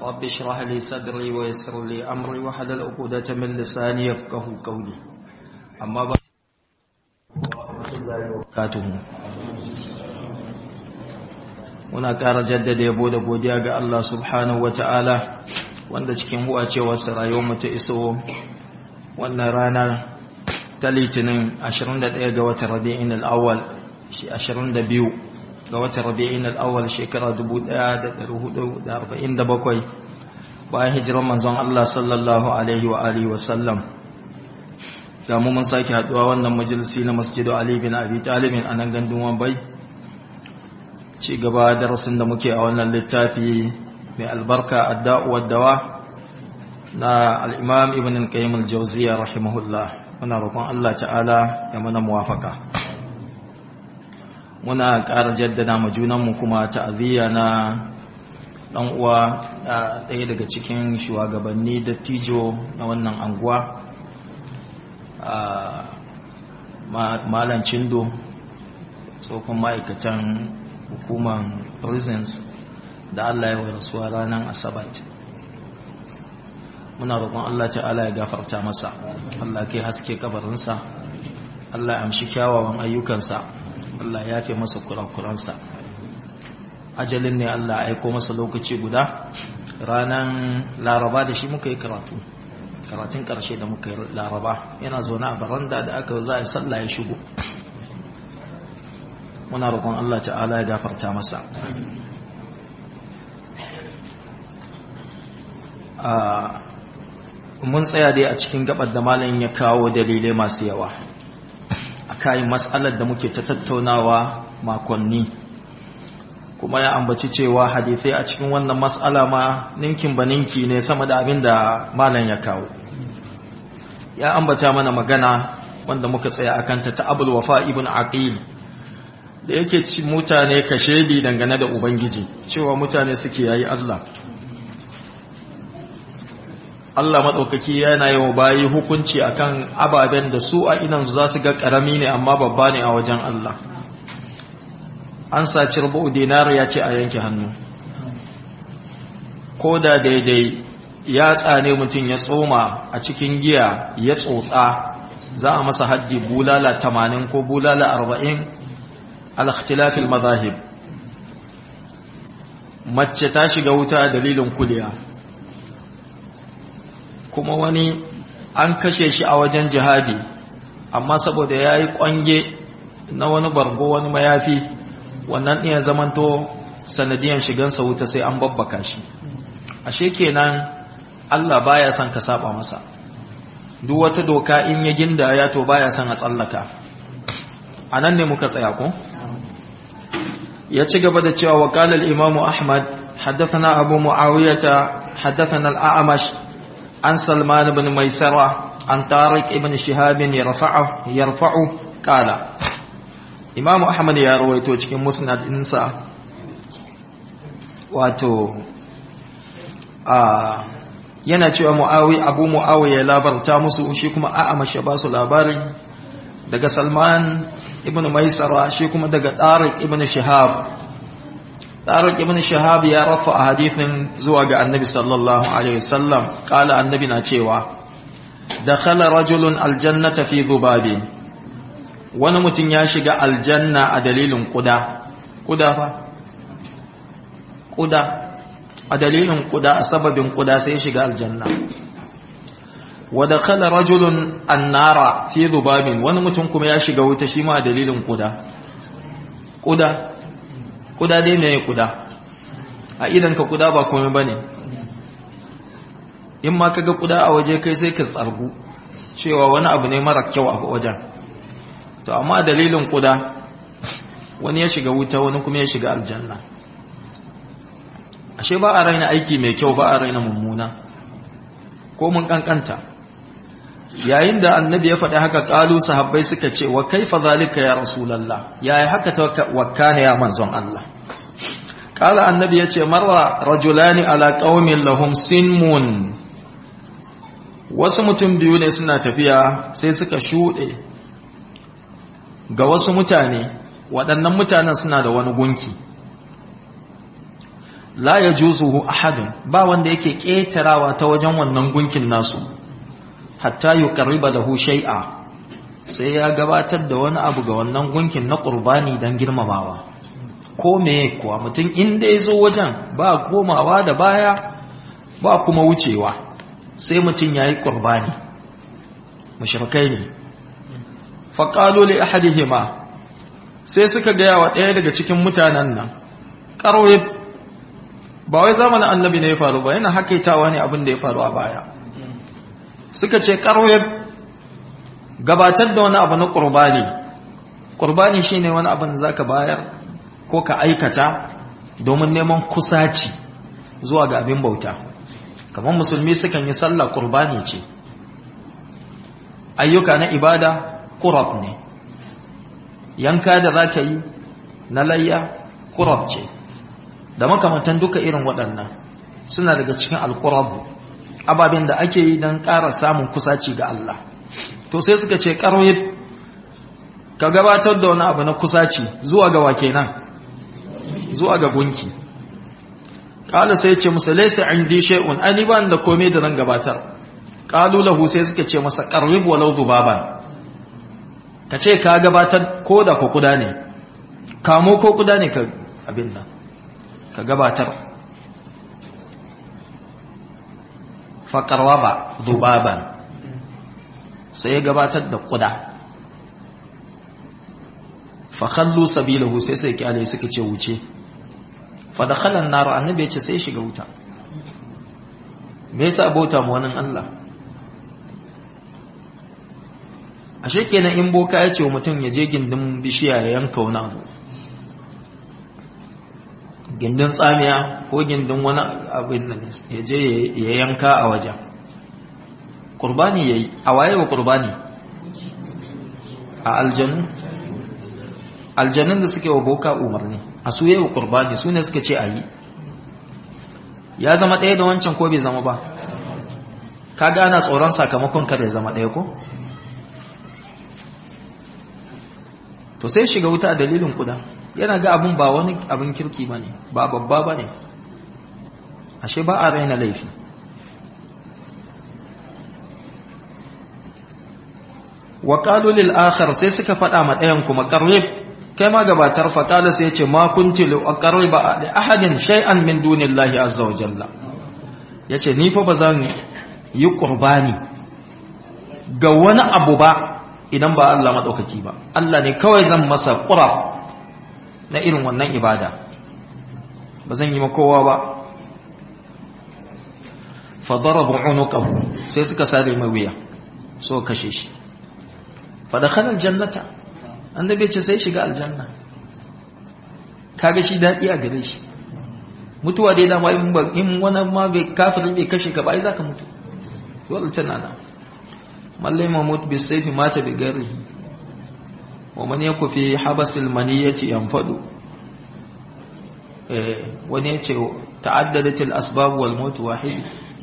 رب اشرح لي صدري ويسر لي أمري وحلل عقدة من لساني يفقه قولي أما بعد katuhu muna ƙara jaddada yabo da godiya ga Allah subhanahu wa ta'ala wanda cikin huwa cewarsa rayuwarmu ta iso wannan rana ta litinin 21 ga watan rabi'in al'awwal shi 22 ga watan rabi'in al'awwal shekara 1447 bayan hijiran manzon Allah sallallahu alaihi wa alihi wa sallam ga mu mun sake haduwa wannan majalisi na masjidu Ali bin Abi Talib a nan gandun Wambai ci gaba darasin da muke a wannan littafi mai albarka adda'u wad-dawa na al-Imam Ibn al-Qayyim al-Jawziyya rahimahullah muna roƙon Allah ta'ala ya mana muwafaka muna ƙara jaddada ma junanmu kuma ta'aziyya na dan uwa ɗaya daga cikin shugabanni dattijo na wannan anguwa malan cindo tsofin ma'aikatan hukumar prisons da Allah ya wa rasuwa ranar asabat muna roƙon Allah ta'ala ya gafarta masa Allah kai haske kabarinsa Allah ya amshi kyawawan ayyukansa Allah ya fi masa kurakuransa ajalin ne Allah ya aiko masa lokaci guda ranar laraba da shi muka yi karatu karatun karshe da muka yi laraba yana zaune a baranda da aka za a sallah ya shigo muna roƙon Allah ta'ala ya gafarta masa mun tsaya dai a cikin gabar da malamin ya kawo dalilai masu yawa a kayan matsalar da muke ta tattaunawa makonni kuma ya ambaci cewa hadithai a cikin wannan matsala ma ninkin ba ninki ne sama da abin da malam ya kawo ya ambata mana magana wanda muka tsaya akan ta ta abul wafa ibn aqil da yake ci mutane kashedi dangane da ubangiji cewa mutane suke yayi Allah Allah madaukaki yana yi wa bayi hukunci akan ababen da su a inan za su ga karami ne amma babba ne a wajen Allah an saci rubu dinar ya ce a yanke hannu ko da daidai ya tsane mutum ya tsoma a cikin giya ya tsotsa za a masa haddi bulala tamanin ko bulala arba'in al-ikhtilafil mazahib mace ta shiga wuta dalilin kuliya kuma wani an kashe shi a wajen jihadi amma saboda ya yi kwange na wani bargo wani mayafi wannan iya zamanto sanadiyan shigansa wuta sai an babbaka shi ashe kenan Allah baya son ka saba masa duk wata doka in ya ginda ya to baya son a tsallaka anan ne muka tsaya ko ya ci gaba da cewa wa qala al-imamu ahmad haddathana abu muawiyah haddathana al-a'mash an salman ibn maisara an tariq ibn shihab yarfa'u yarfa'u qala imamu ahmad ya rawaito cikin musnad insa wato a yana cewa mu'awi abu mu'awi ya labarta musu shi kuma a'amash ya ba su labari daga salman ibn maisara shi kuma daga tariq ibn shihab tariq ibn shihab ya rafa a hadithin zuwa ga annabi sallallahu alaihi wasallam kala annabi na cewa dakhala rajulun aljannata fi dhubabin wani mutum ya shiga aljanna a dalilin kuda kuda fa kuda a dalilin kuda a sababin kuda sai shiga aljanna wa dakhala rajulun annara fi dhubabin wani mutum kuma ya shiga wuta shi ma a dalilin kuda kuda kuda dai ne kuda a idan ka kuda ba komai bane in ma kaga kuda a waje kai sai ka tsargu cewa wani abu ne mara kyau a wajen to amma dalilin kuda wani ya shiga wuta wani kuma ya shiga aljanna ashe ba a raina aiki mai kyau ba a raina mummuna ko mun kankanta yayin da annabi ya faɗi haka ƙalu sahabbai suka ce wa kaifa zalika ya rasulullah yayi haka ta wakana ya manzon Allah ƙala annabi ya ce marra rajulani ala qaumin lahum sinmun wasu mutum biyu ne suna tafiya sai suka shuɗe ga wasu mutane waɗannan mutanen suna da wani gunki la yajuzuhu ahadun ba wanda yake ketarawa ta wajen wannan gunkin nasu hatta yuqarriba lahu shay'a sai ya gabatar da wani abu ga wannan gunkin na qurbani dan girmamawa ko me kuwa mutum inda ya zo wajen ba komawa da baya ba kuma wucewa sai mutum ya yi ƙurbani mashirkai ne faƙalo li ahadihima sai suka gaya wa ɗaya daga cikin mutanen nan ƙarwe ba wai zamanin annabi ne ya faru ba yana hakaitawa ne abin da ya faru a baya suka ce ƙarwe gabatar da wani abu na ƙurbani ƙurbani shi ne wani abin da za ka bayar ko ka aikata domin neman kusaci zuwa ga abin bauta kamar musulmi sukan yi sallah qurbani ce ayyuka na ibada qurab ne yanka da zaka yi na layya qurab ce da makamantan duka irin waɗannan suna daga cikin alqurab ababen da ake yi don ƙara samun kusaci ga Allah to sai suka ce ƙaroyi ka gabatar da wani abu na kusaci zuwa ga wake nan zuwa ga gunki ƙala sai ce musu laisa indi shay'un ani ban da komai da zan gabatar qalu lahu sai suka ce masa qarrib walau dhubaban ka ce ka gabatar ko da ko kuda ne kamo ko kuda ne ka abin nan ka gabatar fa qarwaba dhubaban sai ya gabatar da kuda fa khallu sabilahu sai sai kyale suka ce wuce fadakhalan nar annabi ya ce sai shiga wuta me yasa bauta mu wani Allah ashe kenan in boka ya ce wa mutum ya je gindin bishiya ya yanka wani abu gindin tsamiya ko gindin wani abin nan ya je ya yanka a wajen qurbani yayi a waye wa qurbani a aljanu aljanun da suke wa boka umarni a su yi wa qurbani su ne suka ce a yi ya zama ɗaya da wancan ko bai zama ba ka gana tsoron sakamakon kare zama ɗaya ko to sai shiga wuta a dalilin kuda yana ga abin ba wani abin kirki ba ne ba babba ba ne ashe ba a raina laifi wa lil akhar sai suka faɗa ma ɗayan kuma qarrib kai ma gabatar faƙala sai ce ma kunti li aqriba li ahadin shay'an min dunillahi azza wa jalla yace ni fa bazan yi qurbani ga wani abu ba idan ba Allah madaukaki ba Allah ne kawai zan masa qurab na irin wannan ibada bazan yi ma kowa ba fa darabu unuqahu sai suka sare mai wuya so kashe shi fa dakhala aljannata annabi ce sai shiga aljanna kaga shi dadi a gare shi mutuwa dai dama in ba in wani ma bai kafiri bai kashe ka ba ai zaka mutu dole tana nan mallai mamut bi sayfi mata bi garihi wa man yaku fi habasil maniyati yanfadu eh wani yace ta'addadat al asbab wal maut wahid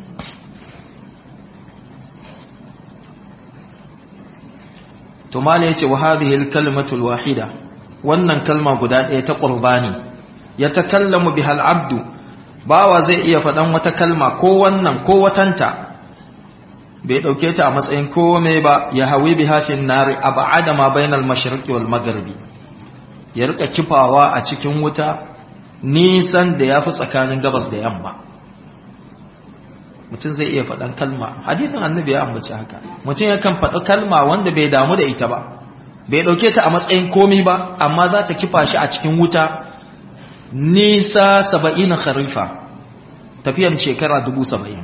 to mala yace wa hadhihi al kalimatu al wahida wannan kalma guda ɗaya ta qurbani ya takallamu bihal abdu bawa zai iya faɗan wata kalma ko wannan ko watanta bai ɗauke ta a matsayin komai ba ya hawi bi hafin nari a ba'ada ma bainal mashriqi wal magharibi ya rika kifawa a cikin wuta nisan da yafi tsakanin gabas da yamma mutum zai iya faɗan kalma hadithin annabi ya ambaci haka mutum yakan faɗi kalma wanda bai damu da ita ba bai ɗauke ta a matsayin komai ba amma za ta kifa shi a cikin wuta nisa saba'in kharifa tafiyan shekara dubu saba'in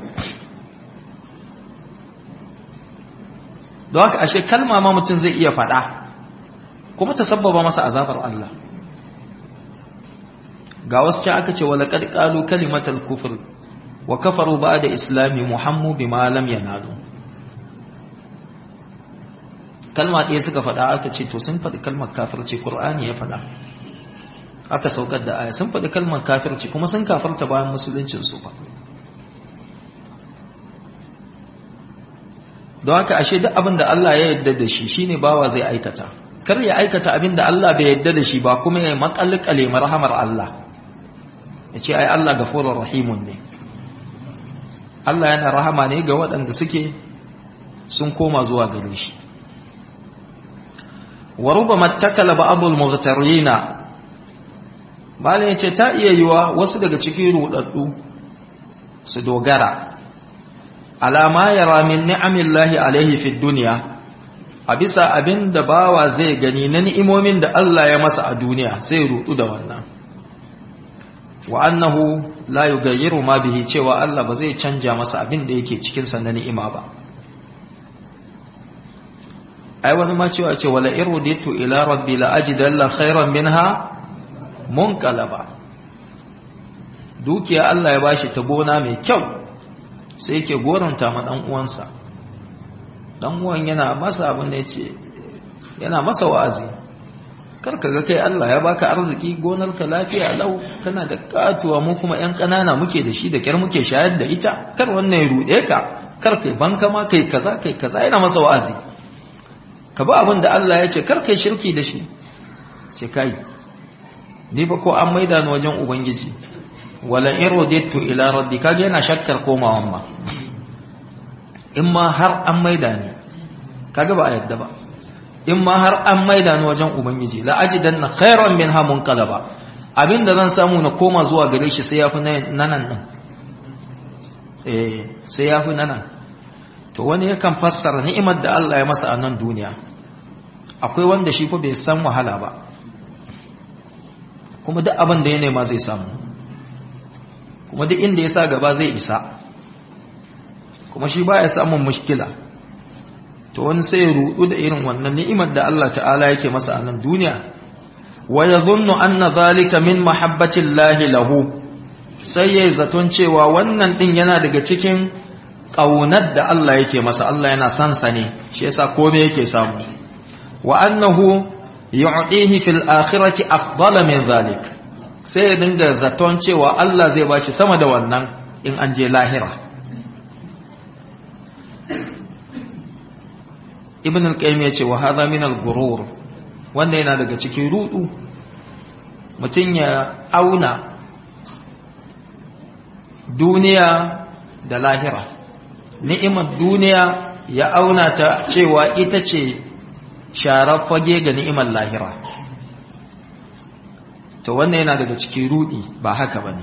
don haka ashe kalma ma mutum zai iya faɗa kuma ta sabbaba masa azabar Allah ga wasu can aka ce wa laqad qalu kalimatal kufr wa kafaru ba'da islami muhammu bima lam yanalu kalma ɗaya suka faɗa aka ce to sun faɗi kalmar kafirci qur'ani ya faɗa aka saukar da aya sun faɗi kalmar kafirci kuma sun kafarta bayan musuluncin su ba don haka ashe duk abin da Allah ya yarda da shi shine bawa zai aikata kar ya aikata abin da Allah bai yarda da shi ba kuma ya makalkale marhamar Allah ya ce ai Allah gafurur rahimun ne Allah yana rahama ne ga waɗanda suke sun koma zuwa gare shi wa rubama takala ba'dul mughtarina malin yace ta iya yiwa wasu daga cikin rudaddu su dogara alama yara min ni'amillahi alaihi fid dunya a bisa abin da bawa zai gani na ni'imomin da Allah ya masa a duniya sai rudu da wannan wa annahu la yughayyiru ma bihi cewa Allah ba zai canja masa abin da yake cikin sa na ni'ima ba ai wani ma cewa ce wala iruditu ila rabbi la ajidanna khairan minha munqalaba dukiya Allah ya bashi ta gona mai kyau sai yake goranta ma dan uwansa dan uwan yana masa abin da yace yana masa wa'azi karka ga kai Allah ya baka arziki gonarka lafiya lau kana da katuwa mu kuma yan kanana muke da shi da kyar muke shayar da ita kar wannan ya rude ka kar kai banka ma kai kaza kai kaza yana masa wa'azi ka ba abin da Allah ya ce kar kai shirki da shi ce kai ni ba ko an maida ni wajen ubangiji wala irodittu ila rabbi kage yana shakkar komawan ma in ma har an maida ni kage ba a yadda ba in ma har an maida ni wajen ubangiji la ajidanna khairan minha munqalaba abinda zan samu na koma zuwa gare shi sai yafi nanan din eh sai yafi nanan to wani yakan fassara ni'imar da Allah ya masa a nan duniya akwai wanda shi fa bai san wahala ba kuma duk abin da ya nema zai samu kuma duk inda ya sa gaba zai isa kuma shi baya samun mushkila to wani sai ya rudu da irin wannan ni'imar da Allah ta'ala yake masa a nan duniya wa yadhunnu anna zalika min mahabbati llahi lahu sai yayi zaton cewa wannan din yana daga cikin kaunar da Allah yake masa Allah yana son sa ne shi yasa komai yake samu wa annahu yu'tihi fil akhirati afdala min zalik sai ya dinga zaton cewa Allah zai bashi sama da wannan in an je lahira ibn al-qayyim yace wa hadha min al-ghurur wanda yana daga cikin rudu mutun ya auna duniya da lahira ni'imar duniya ya auna ta cewa ita ce sharar fage ga ni'imar lahira to wannan yana daga cikin rudi ba haka bane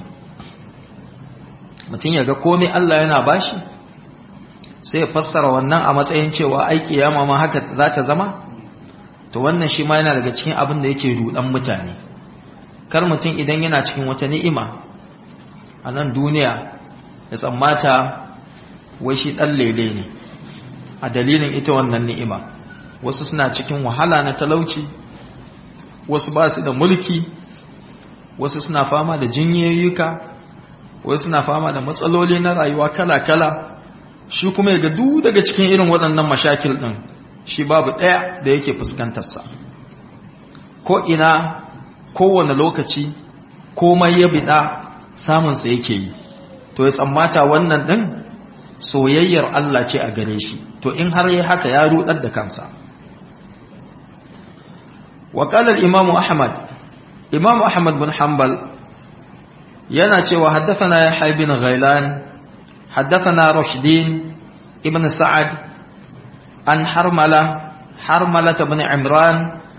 mutum ya ga komai Allah yana bashi sai ya fassara wannan a matsayin cewa ai kiyama ma haka za ta zama to wannan shi ma yana daga cikin abin da yake rudan mutane kar mutum idan yana cikin wata ni'ima a nan duniya ya tsammata wai shi dan lele ne a dalilin ita wannan ni'ima wasu suna cikin wahala na talauci wasu ba su da mulki wasu suna fama da jinyoyuka wasu suna fama da matsaloli na rayuwa kala-kala shi kuma ya gadu daga cikin irin waɗannan mashakil ɗin shi babu ɗaya da yake fuskantarsa ko ina kowane lokaci komai ya biɗa samunsa yake yi to ya tsammata wannan ɗin soyayyar Allah ce a gare shi to in har yi haka ya rudar da kansa وقال الإمام أحمد إمام أحمد بن حنبل يناتي وحدثنا يحيى بن غيلان حدثنا رشدين ابن سعد عن حرملة حرملة بن عمران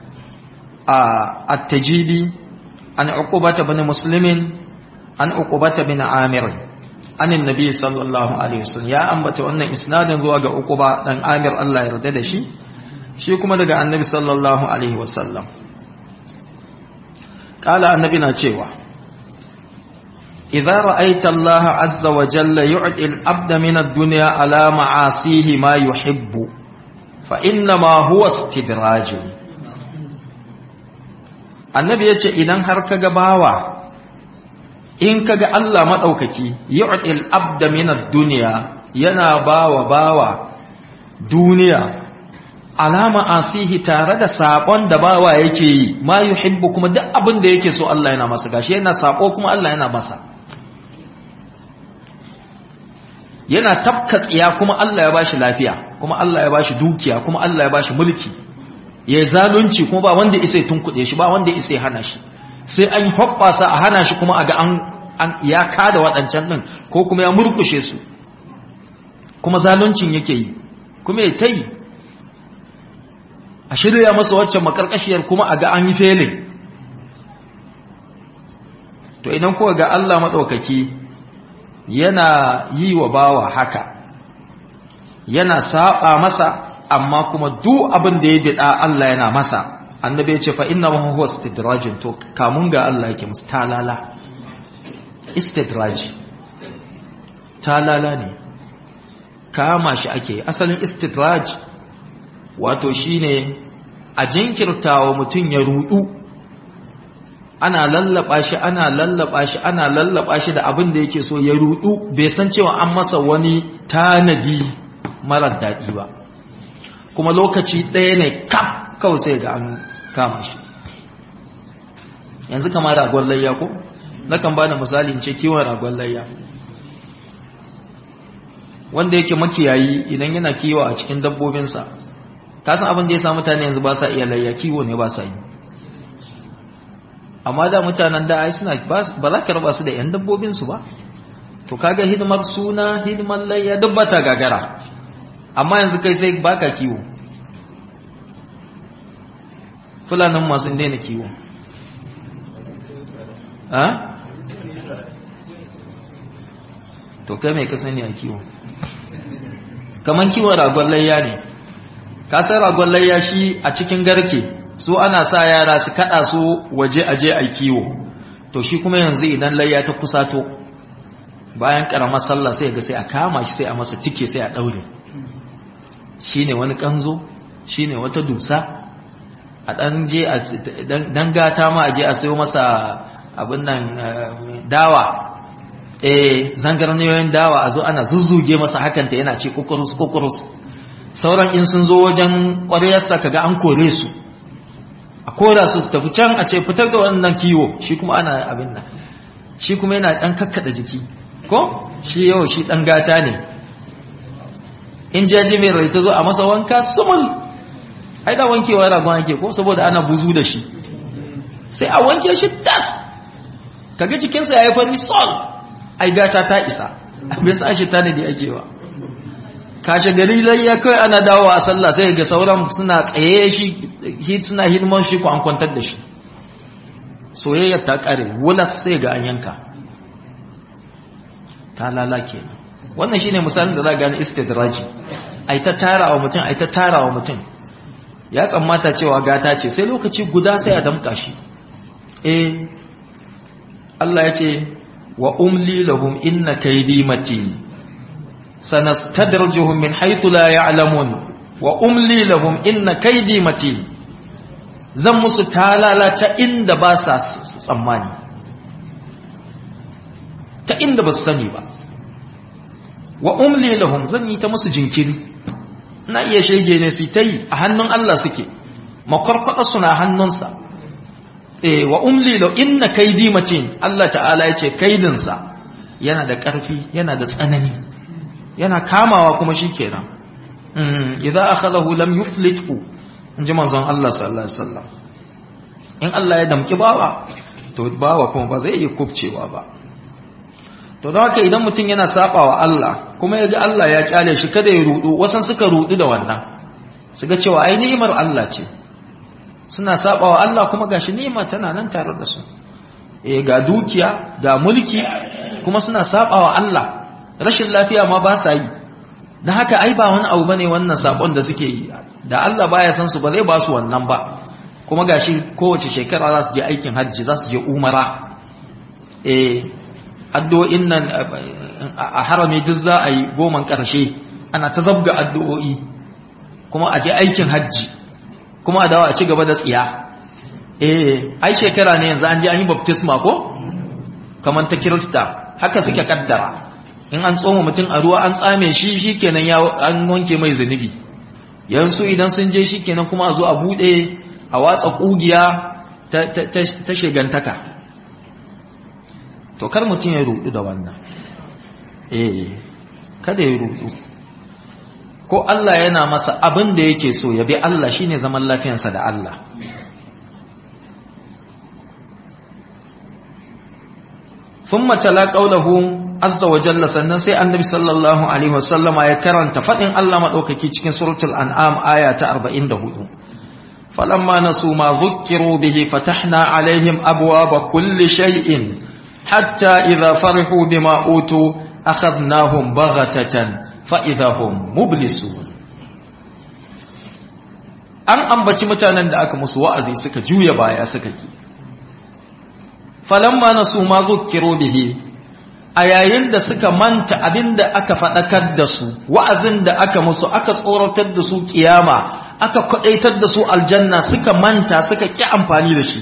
التجيبي عن عقبة بن مسلم عن عقبة بن عامر عن النبي صلى الله عليه وسلم يا أنبت أن إسناد ذو عقبة بن عامر الله يرد شي shi kuma daga annabi sallallahu alaihi wasallam kala annabi na cewa idza ra'aita Allah azza wa jalla yu'ti al-abda min ad-dunya ala ma'asihi ma yuhibbu fa inna ma huwa istidraj annabi yace idan har kaga bawa in kaga Allah madaukaki yu'ti al-abda min ad-dunya yana bawa bawa duniya alama asihi tare da sakon da bawa yake yi ma yuhibbu kuma duk abin da yake so Allah yana masa gashi yana sako kuma Allah yana masa yana tafka tsiya kuma Allah ya bashi lafiya kuma Allah ya bashi dukiya kuma Allah ya bashi mulki ya zalunci kuma ba wanda isa ya tunkuɗe shi ba wanda isa ya hana shi sai an hoɓɓasa a hana shi kuma a ga an ya kada waɗancan ɗin ko kuma ya murkushe su kuma zaluncin yake yi kuma ya ta yi a shirya masa waccan makarkashiyar kuma a ga an yi felin to idan kuwa ga Allah maɗaukaki yana yi wa bawa haka yana saba masa amma kuma duk abin da ya bida Allah yana masa annabi ya ce fa inna ma huwa istidrajin to kamun ga Allah yake musu talala istidraji talala ne kama shi ake asalin istidraj wato shine a jinkirtawa mutum ya rudu ana lallaba shi ana lallaba shi ana lallaba shi da abin da yake so ya rudu bai san cewa an masa wani tanadi marar daɗi ba kuma lokaci ɗaya ne kaf kawai sai ga an kama shi yanzu kama ragon layya ko na kan ba da misali ce kiwon ragon layya wanda yake makiyayi idan yana kiwo a cikin dabbobinsa kasan abin da ya sa mutane yanzu ba sa iya layya kiwo ne ba sa yi amma da mutanen da ai suna ba za ka raba su da yan dabbobinsu ba to kaga hidimar suna hidimar layya duk ba ta gagara amma yanzu kai sai baka kiwo fulanin masu daina kiwo ha? to kai mai kasani a kiwo kaman kiwon ragon layya ne kasar ragon layya shi a cikin garke su ana sa yara su kada su waje aje a kiwo to shi kuma yanzu idan layya ta kusato bayan karamar sallah sai ga sai a kama shi sai a masa tike sai a daure shine wani kanzo shine wata dusa a dan je a dan gata ma aje a sayo masa abin nan dawa eh zangarniyoyin dawa a zo ana zuzzuge masa hakan ta yana ce kukurus kukurus sauran in sun zo wajen ƙwariyarsa kaga an kore su a kora su su tafi can a ce fitar da wannan kiwo shi kuma ana abin nan shi kuma yana dan kakkada jiki ko shi yau shi dan gata ne in jaji mai rai ta zo a masa wanka sumul ai da wankewa ragon ake ko saboda ana buzu da shi sai a wanke shi tas kaga jikinsa ya yi fari sol ai gata ta isa bai sa shi ta ne da ake wa kashe gari layya kawai ana dawo a sallah sai ga sauran suna tsaye shi suna hidimar shi ko an kwantar da shi soyayyar ta kare wulas sai ga an yanka ta lalake wannan shine misalin da za gane istidraji ai ta tara wa mutum ai ta tara wa mutum ya tsammata cewa gata ce sai lokaci guda sai a damka shi eh Allah ya ce wa umli lahum inna kaydi matin sanastadrijuhum min haythu la ya'lamun wa umli lahum inna kaydi matin zan musu talala ta inda ba sa tsammani ta inda ba su sani ba wa umli lahum zan yi ta musu jinkiri na iya shege ne su ta yi a hannun Allah suke makwarkwada suna hannunsa eh wa umli lahu inna kaydi matin Allah ta'ala yace kaidinsa yana da ƙarfi yana da tsanani yana kamawa kuma shikenan mm idza akhadahu lam yuflithu inji manzon Allah sallallahu alaihi wasallam in Allah ya damki bawa to bawa kuma ba zai yi kubcewa ba to don haka idan mutum yana saba wa Allah kuma ya ga Allah ya kyale shi kada ya rudu wasan suka rudu da wannan su ga cewa ai ni'imar Allah ce suna saba wa Allah kuma gashi ni'ima tana nan tare da su eh ga dukiya ga mulki kuma suna saba wa Allah rashin lafiya ma ba sa yi dan haka ai ba wani abu bane wannan sabon da suke yi da Allah baya san su ba zai ba su wannan ba kuma gashi kowace shekara za su je aikin hajji za su je umara eh addu'o'in nan a harami duk za a yi goman ƙarshe ana ta zabga addu'o'i kuma a je aikin hajji kuma a dawa a ci gaba da tsiya eh ai shekara ne yanzu an je an yi baptisma ko kamar ta kirista haka suke kaddara in an tsoma mutum a ruwa an tsame shi shi kenan ya an wanke mai zunubi yanzu idan sun je shi kenan kuma a zo a buɗe a watsa ƙugiya ta shigantaka to kar mutum ya rudu da wannan eh kada ya rudu ko Allah yana masa abin da yake so ya bi Allah shine zaman lafiyansa da Allah thumma tala qawluhu azza wa jalla sannan sai annabi sallallahu alaihi wasallama ya karanta fadin Allah madaukaki cikin suratul an'am aya ta 44 falamma nasu ma dhukkiru bihi fatahna alaihim abwaaba kulli shay'in hatta idha farihu bima utu akhadnahum baghatatan fa idahum mublisun an ambaci mutanen da aka musu wa'azi suka juya baya suka ki falamma nasu ma dhukkiru bihi a yayin da suka manta abinda aka faɗakar da su wa'azin da aka musu aka tsoratar da su kiyama aka kwadaitar da su aljanna suka manta suka ki amfani da shi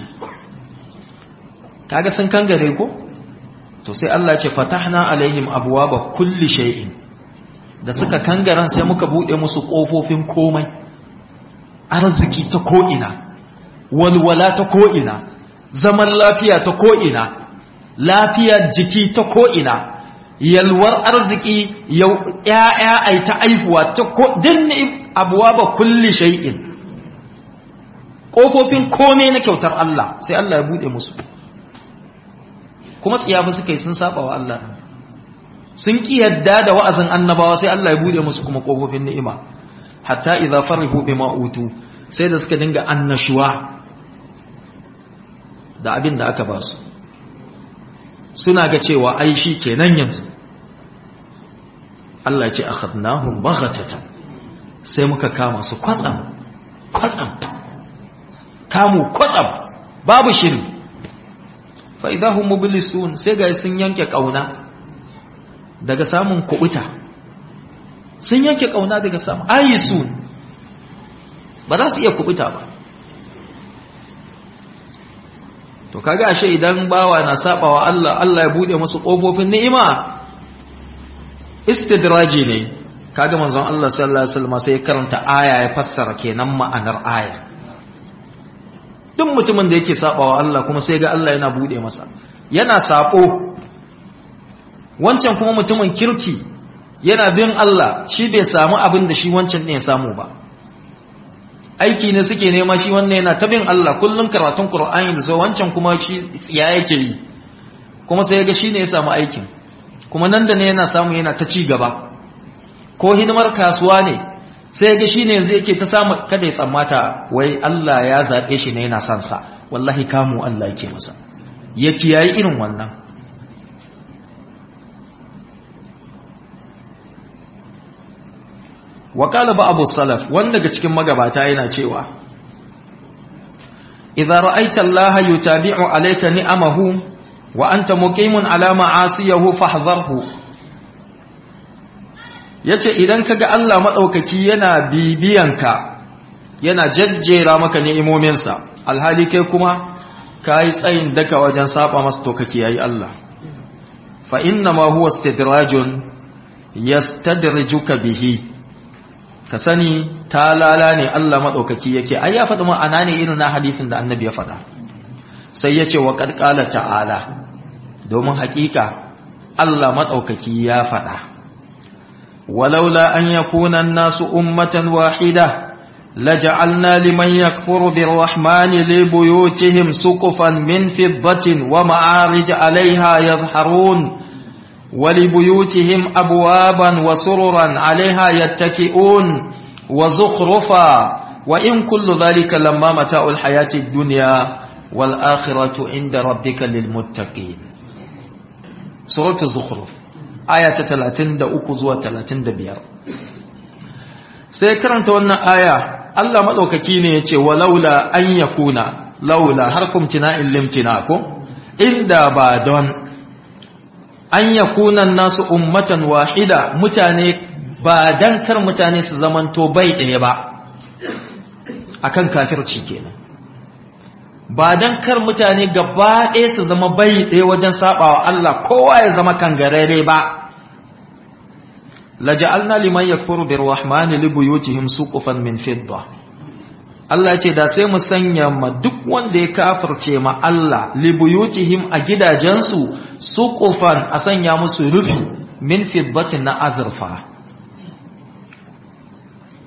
kaga sun kangare ko to sai Allah ce fatahna alaihim abwaaba kulli shay'in da suka kangaran sai muka bude musu kofofin komai arziki ta ko'ina walwala ta ko'ina zaman lafiya ta ko'ina lafiyar jiki ta ko'ina yalwar arziki ya'ya ai ta aihuwa ta dinni abuwa ba kulli shay'in ƙofofin komai na kyautar Allah sai Allah ya buɗe musu kuma tsiyafi suka yi sun saba wa Allah sun ƙi yadda da wa'azin annabawa sai Allah ya buɗe musu kuma ƙofofin ni'ima hatta idza farihu bima utu sai da suka dinga annashuwa da abin da aka ba su suna ga cewa ai shi kenan yanzu Allah ce akhadnahum baghatatan sai muka kama su kwatsam kwatsam kamu kwatsam babu shiri fa idahum mublisun sai ga sun yanke kauna daga samun kubuta sun yanke kauna daga samun ayisun ba za su iya kubuta ba to kaga ashe idan bawa na sabawa Allah Allah ya bude musu kofofin ni'ima istidraji ne kaga manzon Allah sallallahu alaihi wasallam sai karanta aya ya fassara kenan ma'anar aya duk mutumin da yake sabawa Allah kuma sai ga Allah yana bude masa yana sabo wancan kuma mutumin kirki yana bin Allah shi bai samu abin da shi wancan ne ya samu ba aiki ne suke nema shi wannan yana ta bin Allah kullum karatun Qur'ani da sai wancan kuma shi tsiya yake yi kuma sai ga shine ya samu aikin kuma nan da ne yana samu yana ta ci gaba ko hidimar kasuwa ne sai ga shine yanzu yake ta samu kada ya tsammata wai Allah ya zabe shi ne yana son sa wallahi kamu Allah yake masa ya kiyayi irin wannan وقال بعض السلف wanda daga cikin magabata yana cewa idza ra'aita Allah yutabi'u alayka ni'amahu wa anta muqimun ala ma'asiyahu fahdharhu yace idan kaga Allah madaukaki yana bibiyanka yana jajjera maka ni'imominsa alhali kai kuma kai tsayin daka wajen saba masa to kake yayi Allah fa inna ma huwa istidrajun yastadrijuka bihi ka sani ta lala ne Allah maɗaukaki yake ai ya faɗi ma'ana ne irin na hadisin da annabi ya faɗa sai ya ce wa ƙarƙala ta'ala domin haƙiƙa Allah maɗaukaki ya faɗa walaula an yakuna nasu ummatan wahida laja'alna liman yakfuru birrahmani li buyutihim suqufan min fiddatin wa ma'arij 'alayha yadhharun ولبيوتهم أبوابا وسررا عليها يتكئون وزخرفا وإن كل ذلك لما متاع الحياة الدنيا والآخرة عند ربك للمتقين سورة الزخرف آية 30 da uku zuwa 35 sai karanta wannan aya Allah madaukaki ne yace walaula an yakuna laula harkum tina'il limtina ko inda ba don an yakunan nasu ummatan wahida mutane ba dan kar mutane su zamanto bai ɗaya ba akan kafirci kenan ba dan kar mutane gaba ɗaya su zama bai ɗaya wajen sabawa Allah kowa ya zama kangarare ba laja'alna liman yakfuru birrahmani libuyutihim suqufan min fidda Allah ce da sai mu sanya ma duk wanda ya kafirce ma Allah libuyutihim a gidajensu suqufan a sanya musu rufi min fiddatin na azurfa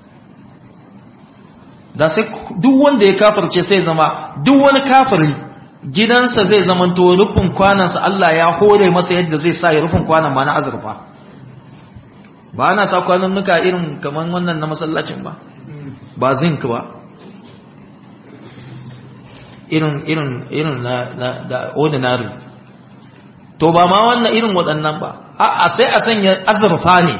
da sai duk wanda ya kafirce sai zama duk wani kafiri gidansa zai zamanto rufin kwanansa Allah ya hore masa yadda zai sa ya rufin kwanan ma na azurfa ba ana sa kwanannuka irin kamar wannan na masallacin ba ba zinc ba irin irin irin na, na da ordinary to ba ma wannan irin waɗannan ba a sai a sanya azurfa ne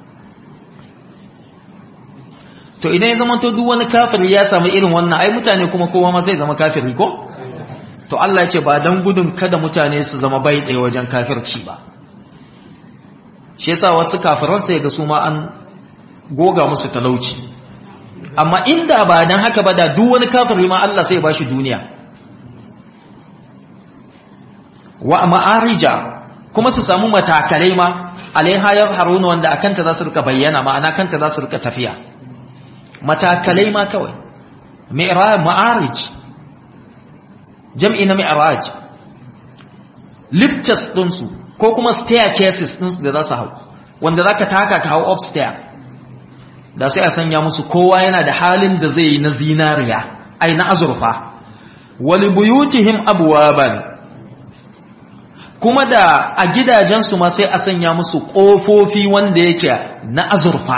to idan ya zama to duk wani kafiri ya samu irin wannan ai mutane kuma kowa ma zai zama kafiri ko to Allah ya ce ba dan gudun kada mutane su zama bai ɗaya wajen kafirci ba shi yasa wasu kafiran sai ga su ma an goga musu talauci amma inda ba dan haka ba da duk wani kafiri ma Allah sai ya bashi duniya wa ma'arija kuma su samu matakalai ma alaiha haruna wanda akanta za su rika bayyana ma'ana kanta za su rika tafiya matakalai ma kawai mi'raj ma'arij jam'i na mi'raj lifters din su ko kuma staircases din su da za su hau wanda zaka taka ka hau upstairs da sai a sanya musu kowa yana da halin da zai yi na zinariya ai na azurfa wali buyutihim abwaban kuma da a gidajensu ma sai a sanya musu ƙofofi wanda yake na azurfa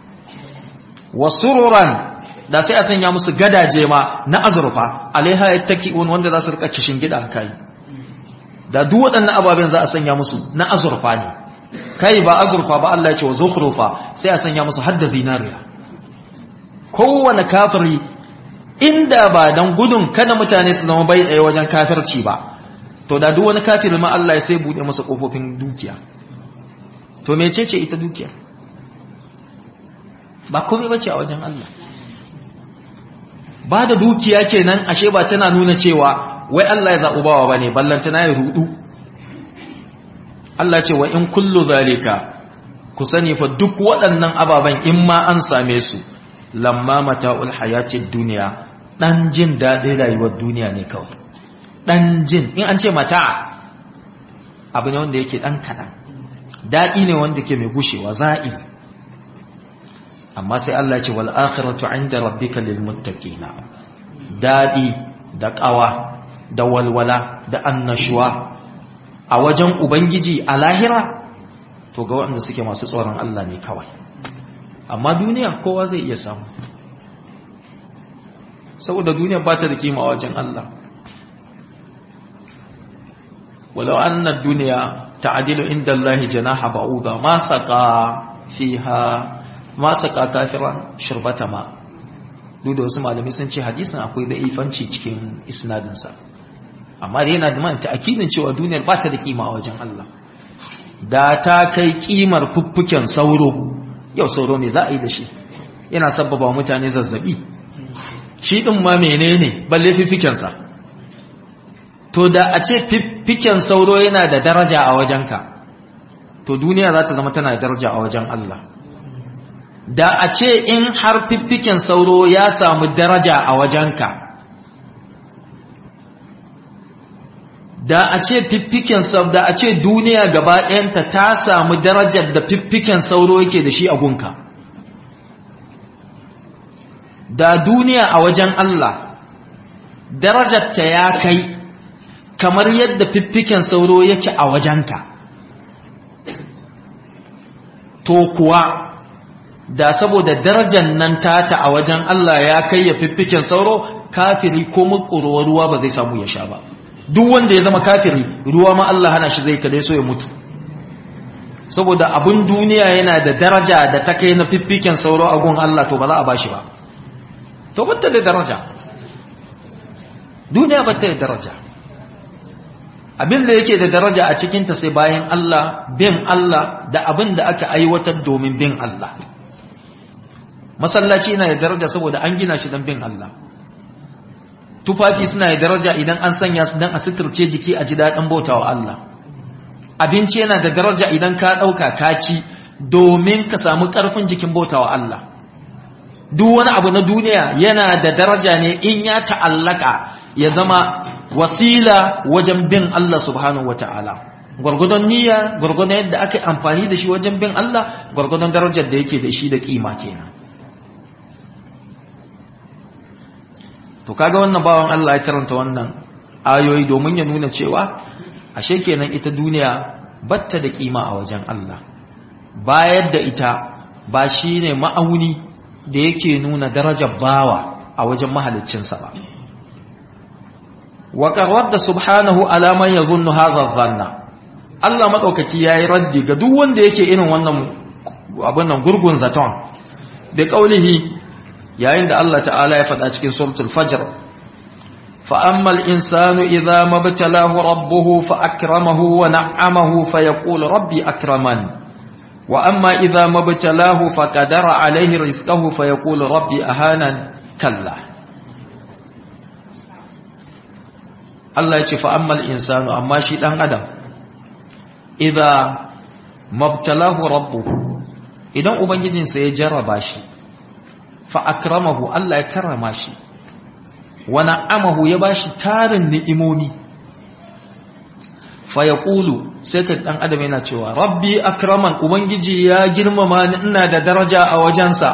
wasururan da sai a sanya musu gadaje ma na azurfa alaiha ya taki wanda za su rika kishin gida kai da duk waɗannan ababen za a sanya musu na azurfa ne kai ba azurfa ba Allah ya ce wa zukhrufa sai a sanya musu hadda zinariya kowane kafiri inda ba dan gudun kada mutane su zama bai tsaye wajen kafirci ba to da duk wani kafiri ma Allah ya sai bude masa kofofin dukiya to mecece ita dukiya ba komai bace a wajen Allah ba da dukiya kenan ashe ba tana nuna cewa wai Allah ya zaɓi bawa bane ballantana ya rudu Allah ce wa in kullu zalika ku sani fa duk waɗannan ababen in ma an same su lamma mata'ul hayatid duniya dan jin daɗin rayuwar duniya ne kawai dan jin in an ce mata abu ne wanda yake dan kaɗan daɗi ne wanda ke mai gushewa za'i amma sai Allah ce wal akhiratu inda rabbika lil muttaqina daɗi da ƙawa da walwala da annashuwa a wajen ubangiji a lahira to ga waɗanda suke masu tsoron Allah ne kawai amma duniya kowa zai iya samu saboda duniya ba ta da kima a wajen Allah ولو أن الدنيا تعدل عند الله جناح بعوضة ما سقى فيها ما سقى كافرا شربة ماء duk da wasu malamai sun ce hadisin akwai da ifanci cikin isnadinsa amma da yana da man ta'akidin cewa duniyar ba ta da kima a wajen Allah da ta kai kimar fuffuken sauro yau sauro me za a yi da shi yana sabbaba mutane zazzabi shi din ma menene balle fiffikensa to da a ce fiffiken sauro yana da daraja a wajenka to duniya za ta zama tana da daraja a wajen Allah da a ce in har fiffiken sauro ya samu daraja a wajenka da a ce fiffiken sauro da a ce duniya gaba ɗayanta ta samu darajar da fiffiken sauro yake da shi a gunka da duniya a wajen Allah darajarta ya kai kamar yadda fiffiken sauro yake a wajenka to kuwa da saboda darajar nan tata a wajen Allah ya kai ya fiffiken sauro kafiri ko mukuruwa ruwa ba zai samu ya sha ba duk wanda ya zama kafiri ruwa ma Allah hana shi zai kade so ya mutu saboda abun duniya yana da daraja da ta kai na fiffiken sauro a gun Allah to ba za a bashi ba to bata da daraja duniya bata da daraja abin da yake da daraja a cikinta sai bayan Allah bin Allah da abin da aka aiwatar domin bin Allah masallaci yana da daraja saboda an gina shi don bin Allah tufafi suna da daraja idan an sanya su don a suturce jiki a ji daɗin bautawa Allah abinci yana da daraja idan ka ɗauka ka ci domin ka samu ƙarfin jikin bautawa Allah duk wani abu na duniya yana da daraja ne in ya ta'allaka ya zama wasila wajen bin Allah subhanahu wata'ala gwargwadon niyya gwargwadon yadda aka amfani da shi wajen bin Allah gwargwadon darajar da yake da shi da kima kenan to kaga wannan bawan Allah ya karanta wannan ayoyi domin ya nuna cewa ashe kenan ita duniya batta da kima a wajen Allah bayar da ita ba shine ma'auni da yake nuna darajar bawa a wajen mahaliccinsa ba wa qarradda subhanahu ala man yadhunnu hadha dhanna Allah madaukaki yayi raddi ga duk wanda yake irin wannan abin nan gurgun zaton da kaulihi yayin da Allah ta'ala ya faɗa cikin suratul fajr fa ammal insanu idza mabtalahu rabbuhu fa akramahu wa na'amahu fa yaqulu rabbi akraman wa amma idza mabtalahu fa qadara alayhi rizqahu fa yaqulu rabbi ahanan kalla Allah ya ce fa ammal insanu amma shi dan adam idza mabtalahu rabbuhu idan ubangijinsa ya jarraba shi fa akramahu Allah ya karrama shi wa na'amahu ya bashi tarin ni'imomi fa yaqulu sai ka dan adam yana cewa rabbi akraman ubangiji ya girmama ni ina da daraja a wajensa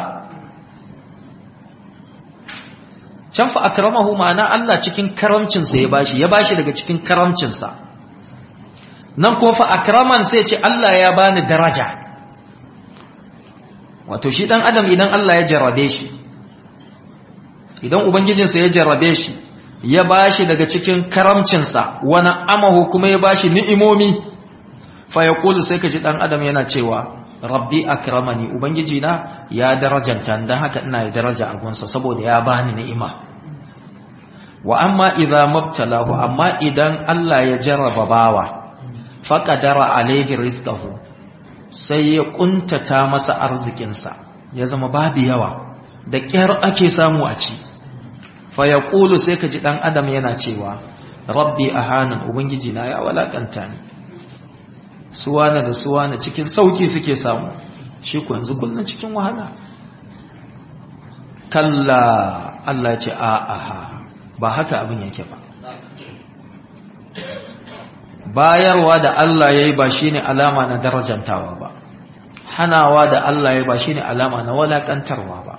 can fa akramahu ma'ana Allah cikin karamcinsa ya bashi ya bashi daga cikin karamcinsa nan ko fa akraman sai ce Allah ya bani daraja wato shi dan adam idan Allah ya jarrabe shi idan ubangijinsa ya jarrabe shi ya bashi daga cikin karamcinsa wani amahu kuma ya bashi ni'imomi fa yaqulu sai kaji dan adam yana cewa rabbi akramani ubangiji na ya darajanta dan haka ina da daraja a gunsa saboda ya bani ni'ima wa amma idza mabtalahu amma idan Allah ya jarraba bawa faqadara alaihi rizqahu sai ya kuntata masa arzikinsa ya zama babu yawa da ƙyar ake samu a ci fa ya ƙulu sai ka ji ɗan adam yana cewa rabbi a hannun ubangiji na ya walakanta ni suwana da suwana cikin sauki suke samu shi ku yanzu kullum cikin wahala kalla Allah ce a aha ba haka abin yake ba bayarwa da Allah ya yi ba shi ne alama na darajantawa ba hanawa da Allah ya yi ba shi ne alama na walakantarwa ba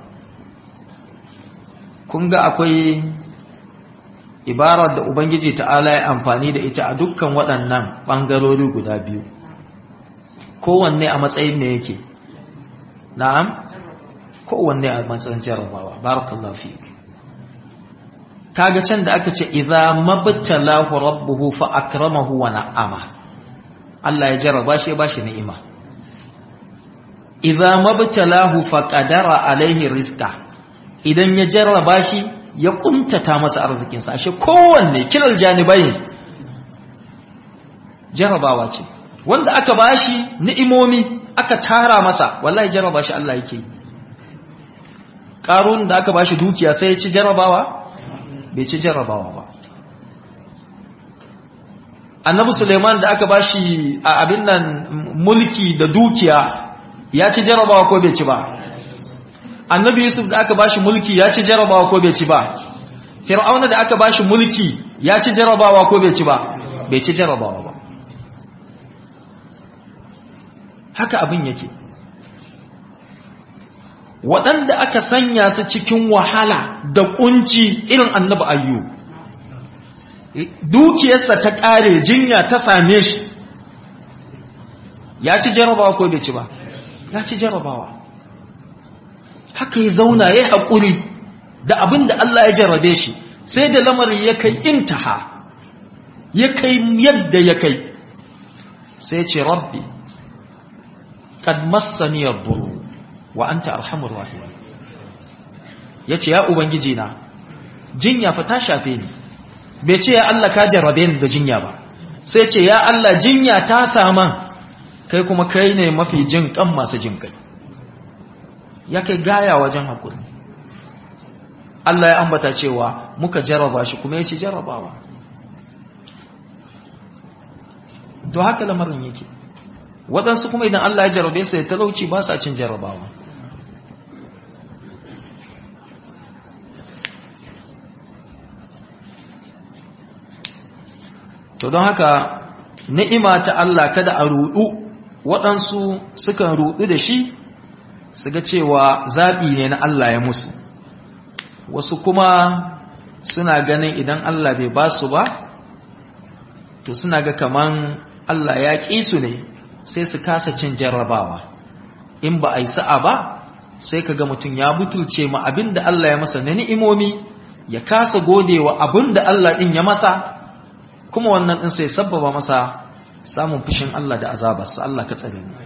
kun ga akwai ibarar da Ubangiji ta'ala ya amfani da ita a dukkan waɗannan ɓangarori guda biyu kowanne a matsayin ne yake na'am kowanne a matsayin jarabawa barakallahu fi kaga can da aka ce idza mabtalahu rabbuhu fa akramahu wa na'ama Allah ya jarraba shi ya bashi ni'ima idza mabtalahu fa qadara alaihi rizqa idan ya jarraba shi ya kuntata masa arzikin sa ashe kowanne kilal janibai jarrabawa ce wanda aka bashi ni'imomi aka tara masa wallahi jarraba shi Allah yake karun da aka bashi dukiya sai ya ci jarrabawa bai ci jarrabawa ba annabi suleiman da aka bashi a abin nan mulki da dukiya ya ci jarrabawa ko bai ci ba annabi yusuf da aka bashi mulki ya ci jarrabawa ko bai ci ba fir'auna da aka bashi mulki ya ci jarrabawa ko bai ci ba bai ci jarrabawa ba haka abin yake waɗanda aka sanya su cikin wahala da kunci irin annabi ayyu dukiyarsa ta ƙare jinya ta same shi ya ci jarabawa ko bai ci ba ya ci jarabawa haka ya zauna ya haƙuri da abin da Allah ya jarabe shi sai da lamarin ya kai intaha ya kai yadda ya kai sai ce rabbi kad massani yadurru wa anta arhamur rahimin yace ya ubangiji na jinya fa ta shafe ni bai ce ya Allah ka jarrabe ni da jinya ba sai ce ya Allah jinya ta saman kai kuma kai ne mafi jin kan masu jin kai ya kai gaya wajen hakuri Allah ya ambata cewa muka jarraba shi kuma yace jarrabawa to haka lamarin yake waɗansu kuma idan Allah ya jarrabe su da talauci ba sa cin jarrabawa to don haka ni'ima ta Allah kada a rudu waɗansu sukan rudu da shi su ga cewa zaɓi ne na Allah ya musu wasu kuma suna ganin idan Allah bai ba su ba to suna ga kaman Allah ya ƙi su ne sai su kasa cin jarrabawa in ba a yi sa'a ba sai ka ga mutum ya butulce ma abin da Allah ya masa na ni'imomi ya kasa godewa abin da Allah ɗin ya masa kuma wannan ɗin sai sabbaba masa samun fushin Allah da azabarsa Allah ka tsare mu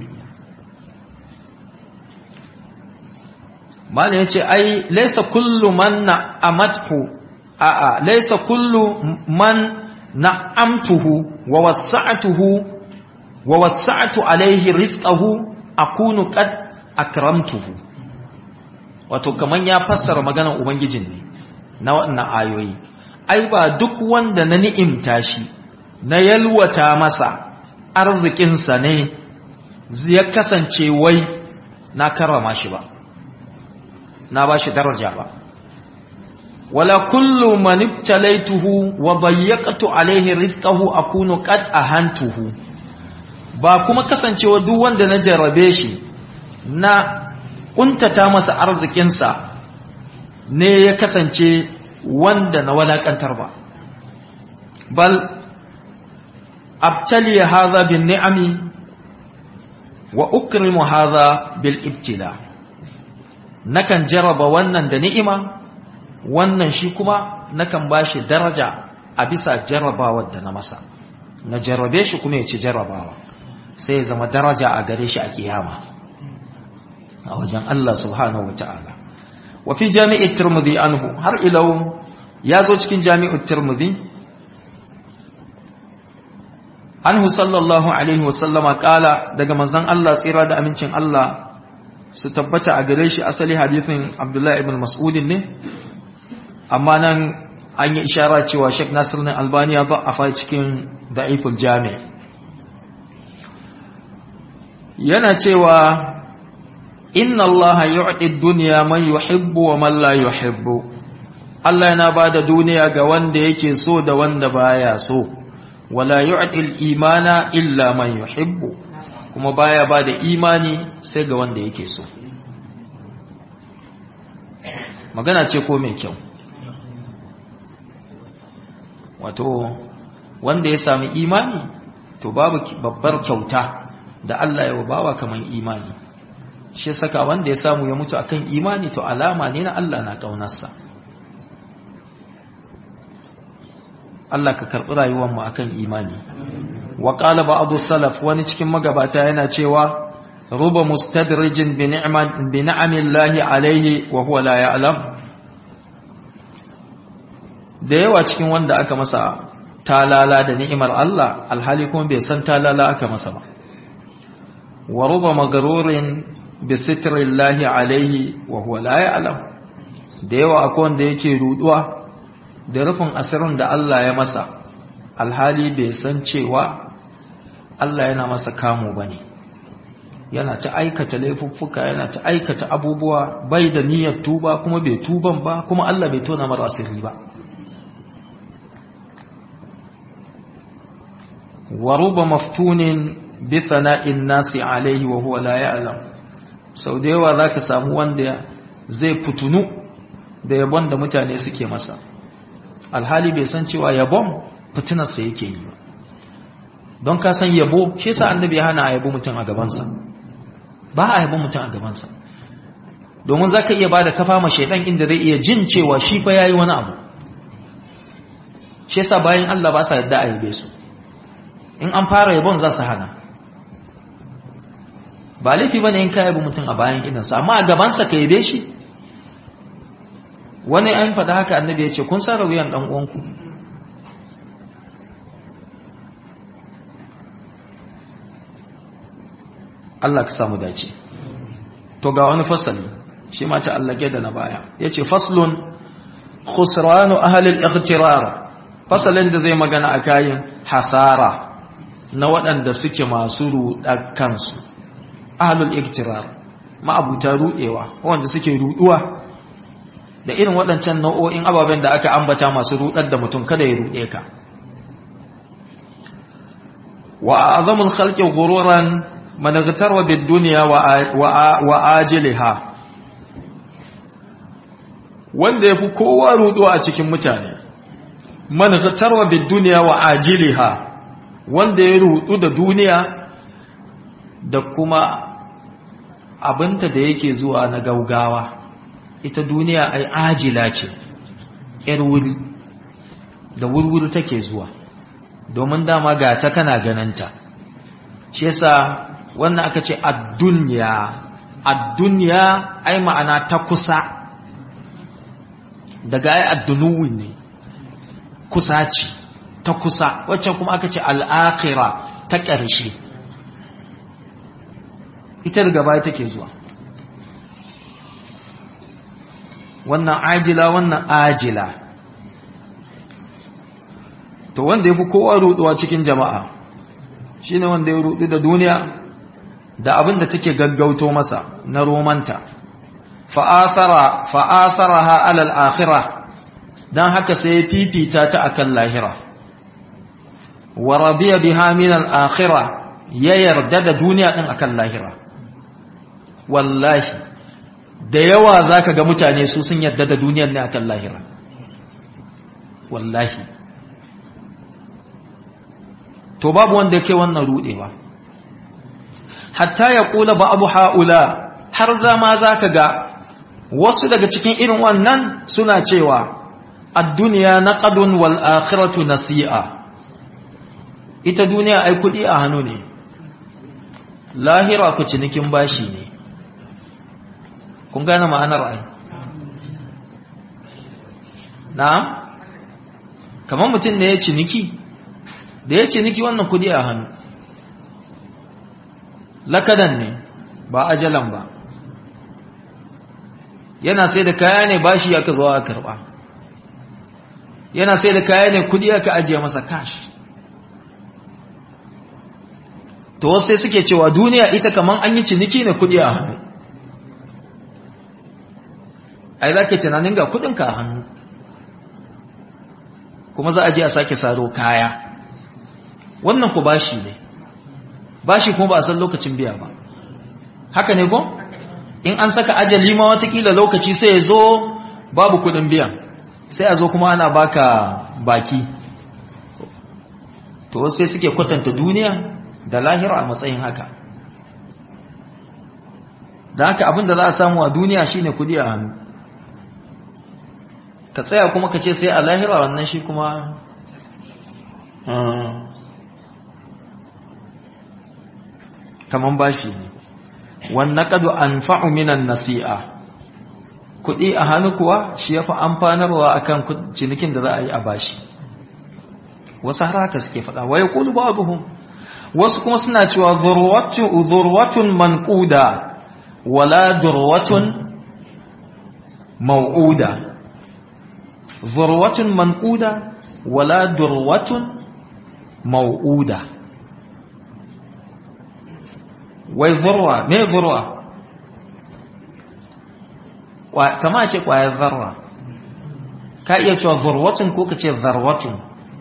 Malam ya ce, ai, laisa kullu man na amathu, a'a, laisa kullu man na amtuhu wa wasa'atuhu wa wasa'atu alaihi rizqahu akunu qad akramtuhu. Wato, kaman ya fassara maganar Ubangijin ne na waɗannan ayoyi. Ai, ba duk wanda na ni'imta shi, na yalwata masa arzikinsa ne, ya kasance wai na karrama shi ba. na ba shi daraja ba wala kullu man ibtalaituhu wa dayyaqtu alayhi rizqahu akunu qad ahantuhu ba kuma kasancewa duk wanda na jarrabe shi na kuntata masa arzikinsa ne ya kasance wanda na walakantar ba bal abtali hadha bin ni'ami wa ukrimu hadha bil ibtila' nakan jaraba wannan da ni'ima wannan shi kuma nakan bashi daraja a bisa jarabawar da na masa na jarabe shi kuma ya ci jarabawa sai ya zama daraja a gare shi a kiyama a wajen Allah subhanahu wa ta'ala wa fi jami'i tirmidhi anhu har ilau ya zo cikin jami'u tirmidhi anhu sallallahu alaihi wa sallama kala daga manzon Allah tsira da amincin Allah su tabbata a gare shi asali hadithin abdullahi ibn mas'udin ne amma nan an yi ishara cewa sheikh nasir na albaniya ba a fai cikin da'iful jami yana cewa inna allaha yu'ti dunya man yuhibbu wa man la yuhibbu Allah yana bada duniya ga wanda yake so da wanda baya so wala yu'ti al-imana illa man yuhibbu kuma baya ba da imani sai ga wanda yake so magana ce ko mai kyau wato wanda ya sami imani to babu babbar kyauta da Allah ya bawa kaman imani shi saka wanda ya samu ya mutu akan imani to alama ne na Allah na kaunarsa Allah ka karɓi rayuwar mu akan imani wa qala ba'd salaf wani cikin magabata yana cewa ruba mustadrijin bi ni'man bi ni'amillahi alayhi wa huwa la ya'lam da yawa cikin wanda aka masa talala da ni'imar Allah alhali kuma bai san talala aka masa ba wa ruba magrurin bi sitrillahi alayhi wa huwa la ya'lam da yawa akwai wanda yake ruduwa da rufin asirin da Allah ya masa alhali bai san cewa Allah yana masa kamo bane yana ta aikata laifuffuka yana ta aikata abubuwa bai da niyyar tuba kuma bai tuban ba kuma Allah bai tona mara asiri ba wa ruba maftunin bi thana'in nasi alaihi wa huwa la ya'lam sau da yawa zaka samu wanda zai fitunu da yabon da mutane suke masa alhali bai san cewa yabon fitinarsa yake yi ba don ka san yabo shi sa annabi ya hana a yabo mutum a gabansa ba a yabo mutum a gabansa domin za ka iya ba da kafa ma shaidan inda zai iya jin cewa shi fa ya yi wani abu shi sa bayan Allah ba sa yadda a yabe su in an fara yabon za su hana ba laifi ba ne in ka yabi mutum a bayan idansa amma a gabansa ka yabe shi wani an faɗa haka annabi ya ce kun sa wuyan ɗan uwanku Allah ka samu dace to ga wani fasali shi ma ta allage da na baya yace faslun khusranu ahli al-ightirar fasalin da zai magana a kayan hasara na waɗanda suke masu ruɗar kansu ahli al-ightirar ma'abuta ruɗewa wanda suke ruɗuwa da irin waɗancan nau'o'in ababen da aka ambata masu ruɗar da mutum kada ya ruɗe ka wa azamul khalqi ghururan man igtarwa bid dunya wa ajiliha wanda yafi kowa ruɗuwa a cikin mutane man ghatarwa bid dunya wa ajiliha wanda ya rudu da duniya da kuma abinta da yake zuwa na gaugawa ita duniya ai ajila ce yar wuri da wurwuri take zuwa domin dama ga ta kana gananta shi yasa wannan aka ce ad-dunya ad-dunya ai ma'ana ta kusa daga ai ad-dunuwi ne kusa ce ta kusa waccan kuma aka ce al-akhirah ta ƙarshe ita daga baya take zuwa wannan ajila wannan ajila to wanda ya fi kowa ruduwa cikin jama'a shine wanda ya rudu da duniya da abin da take gaggauto masa na romanta fa'athara fa'atharaha alal akhirah dan haka sai ya fifita ta akan lahira wa radiya biha min al akhirah ya yarda da duniya din akan lahira wallahi da yawa zaka ga mutane su sun yarda da duniyar ne akan lahira wallahi to babu wanda yake wannan rudewa hatta ya kula ba abu haula har zama zaka ga wasu daga cikin irin wannan suna cewa ad-dunya naqadun wal akhiratu nasi'a ita duniya ai kudi a hannu ne lahira ku cinikin bashi ne kun gane ma'anar ai na kamar mutum ne ya ciniki da ya ciniki wannan kudi a hannu lakadan ne ba ajalan ba yana sai da kaya ne bashi aka zo a karba yana sai da kaya ne kudi aka ajiye masa cash to wasu sai suke cewa duniya ita kaman an yi ciniki ne kudi a hannu ai za ke tunanin ga kudinka a hannu kuma za a je a sake saro kaya wannan ku bashi ne bashi kuma ba a san lokacin biya ba haka ne ko in an saka ajali ma watakila lokaci sai ya zo babu kudin biyan sai a zo kuma ana baka baki to sai suke kwatanta duniya da lahira a matsayin haka da haka abinda za a samu a duniya shine kudi a hannu ka tsaya kuma ka ce sai a lahira wannan shi kuma kaman bashi ne wannan kadu an minan nasi'a kuɗi a hannu kuwa shi ya fi amfanarwa akan cinikin da za a yi a bashi wasu har haka suke faɗa waye kulu babuhum wasu kuma suna cewa zurwatun manquda wala durwatun mau'uda zurwatun manquda wala durwatun mau'uda wai zurwa me zurwa kama ce kwayar zarra ka iya cewa zurwatun ko ka ce zarwatun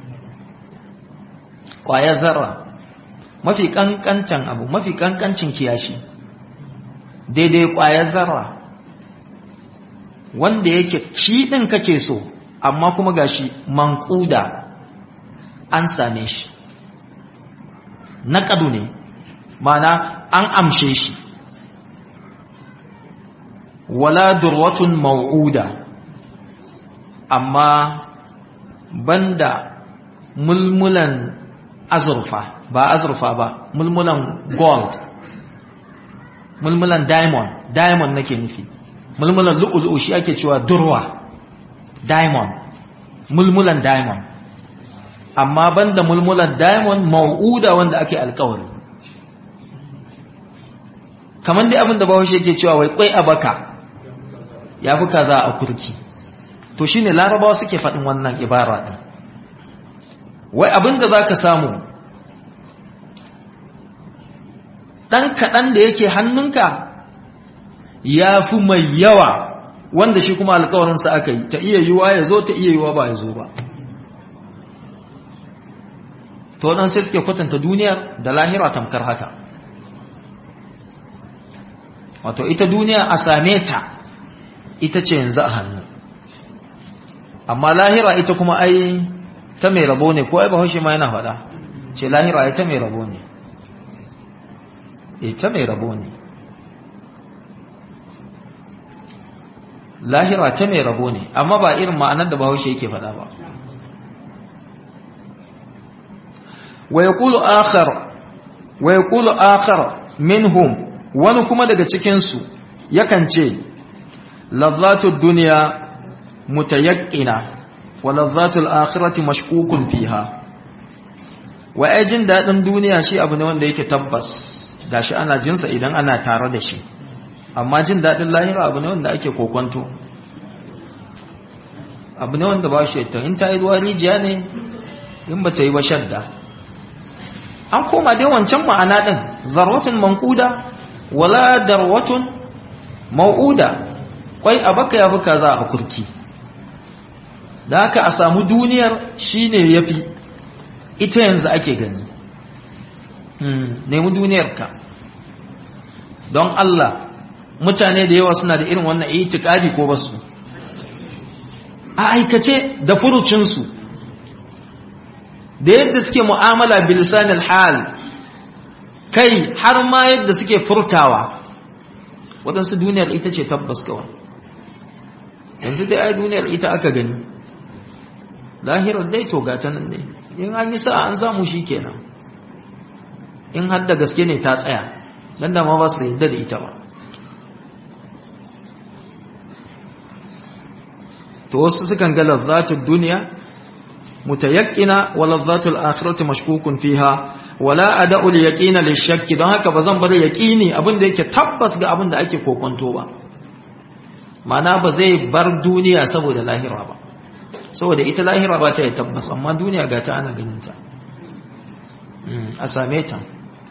kwayar zarra mafi kankancan abu mafi kankancin kiyashi daidai kwayar zarra wanda yake shi ɗin kake so amma kuma gashi manƙuda an same shi na ƙadu ne mana an amshe shi wala durwatun mau'uda amma banda mulmulan azurfa ba azurfa ba mulmulan gold mulmulan diamond diamond nake nufi mulmulan lu'ulu'u shi ake cewa durwa diamond mulmulan diamond amma banda mulmulan diamond mau'uda wanda ake alkawari kamar dai abin da bahaushe yake cewa wai kwai a baka ya fi kaza a kurki to shine larabawa suke faɗin wannan ibara ɗin wai abin da za ka samu ɗan kaɗan da yake hannunka ya fi mai yawa wanda shi kuma alkawarinsa aka yi ta iya yiwa ya zo ta iya yiwa ba ya zo ba to dan sai suke kwatanta duniyar da lahira tamkar haka wato ita duniya a same ta ita ce yanzu a hannu amma lahira ita kuma ai ta mai rabo ne ko ai bahaushe ma yana faɗa ce lahira ai ta mai rabo ne eh ta mai rabo ne lahira ta mai rabo ne amma ba irin ma'anar da bahaushe yake faɗa ba wa yaqulu akhar wa yaqulu akhar minhum wani kuma daga cikin su yakan ce lazzatud dunya mutayaqqina wa lazzatul akhirati mashkukun fiha wa ajin dadin duniya shi abu ne wanda yake tabbas gashi ana jinsa idan ana tare da shi amma jin dadin lahira abu ne wanda ake kokonto abu ne wanda ba shi ta in ta yi ruwa rijiya ne in ba ta yi ba shadda an koma dai wancan ma'ana din zarwatun mankuda wala darwatun mau'uda kwai a baka ya fi kaza a kurki da haka a samu duniyar shine yafi ita yanzu ake gani nemi duniyarka don Allah mutane da yawa suna da irin wannan itikadi ko basu a aikace da furucinsu da yadda suke mu'amala bilisanil hal kai har ma yadda suke furtawa waɗansu duniyar ita ce tabbas kawai yanzu dai ai duniyar ita aka gani lahirar dai to gata nan ne in an yi sa'a an samu shi kenan in har da gaske ne ta tsaya dan da ma ba su yadda da ita ba to wasu sukan ga lazzatul duniya mutayaqqina wa lazzatul akhirati mashkukun fiha wala ada'ul yaqina lishakki don haka bazan bar yaqini abin da yake tabbas ga abin da ake kokonto ba mana ba zai bar duniya saboda lahira ba saboda ita lahira ba ta yi tabbas amma duniya ga ta ana ganin ta a same ta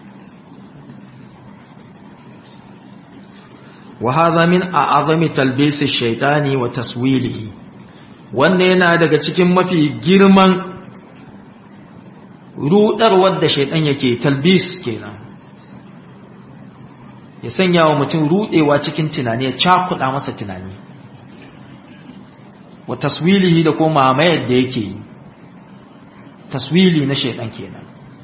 wa hadha min a'azami talbis ash-shaytani wa taswilihi wanda yana daga cikin mafi girman rudarwar da shaitan yake talbis kenan ya sanya wa mutum rudewa cikin tunani ya cakuda masa tunani wa taswilihi da kuma mamayar da yake yi taswili na shaitan kenan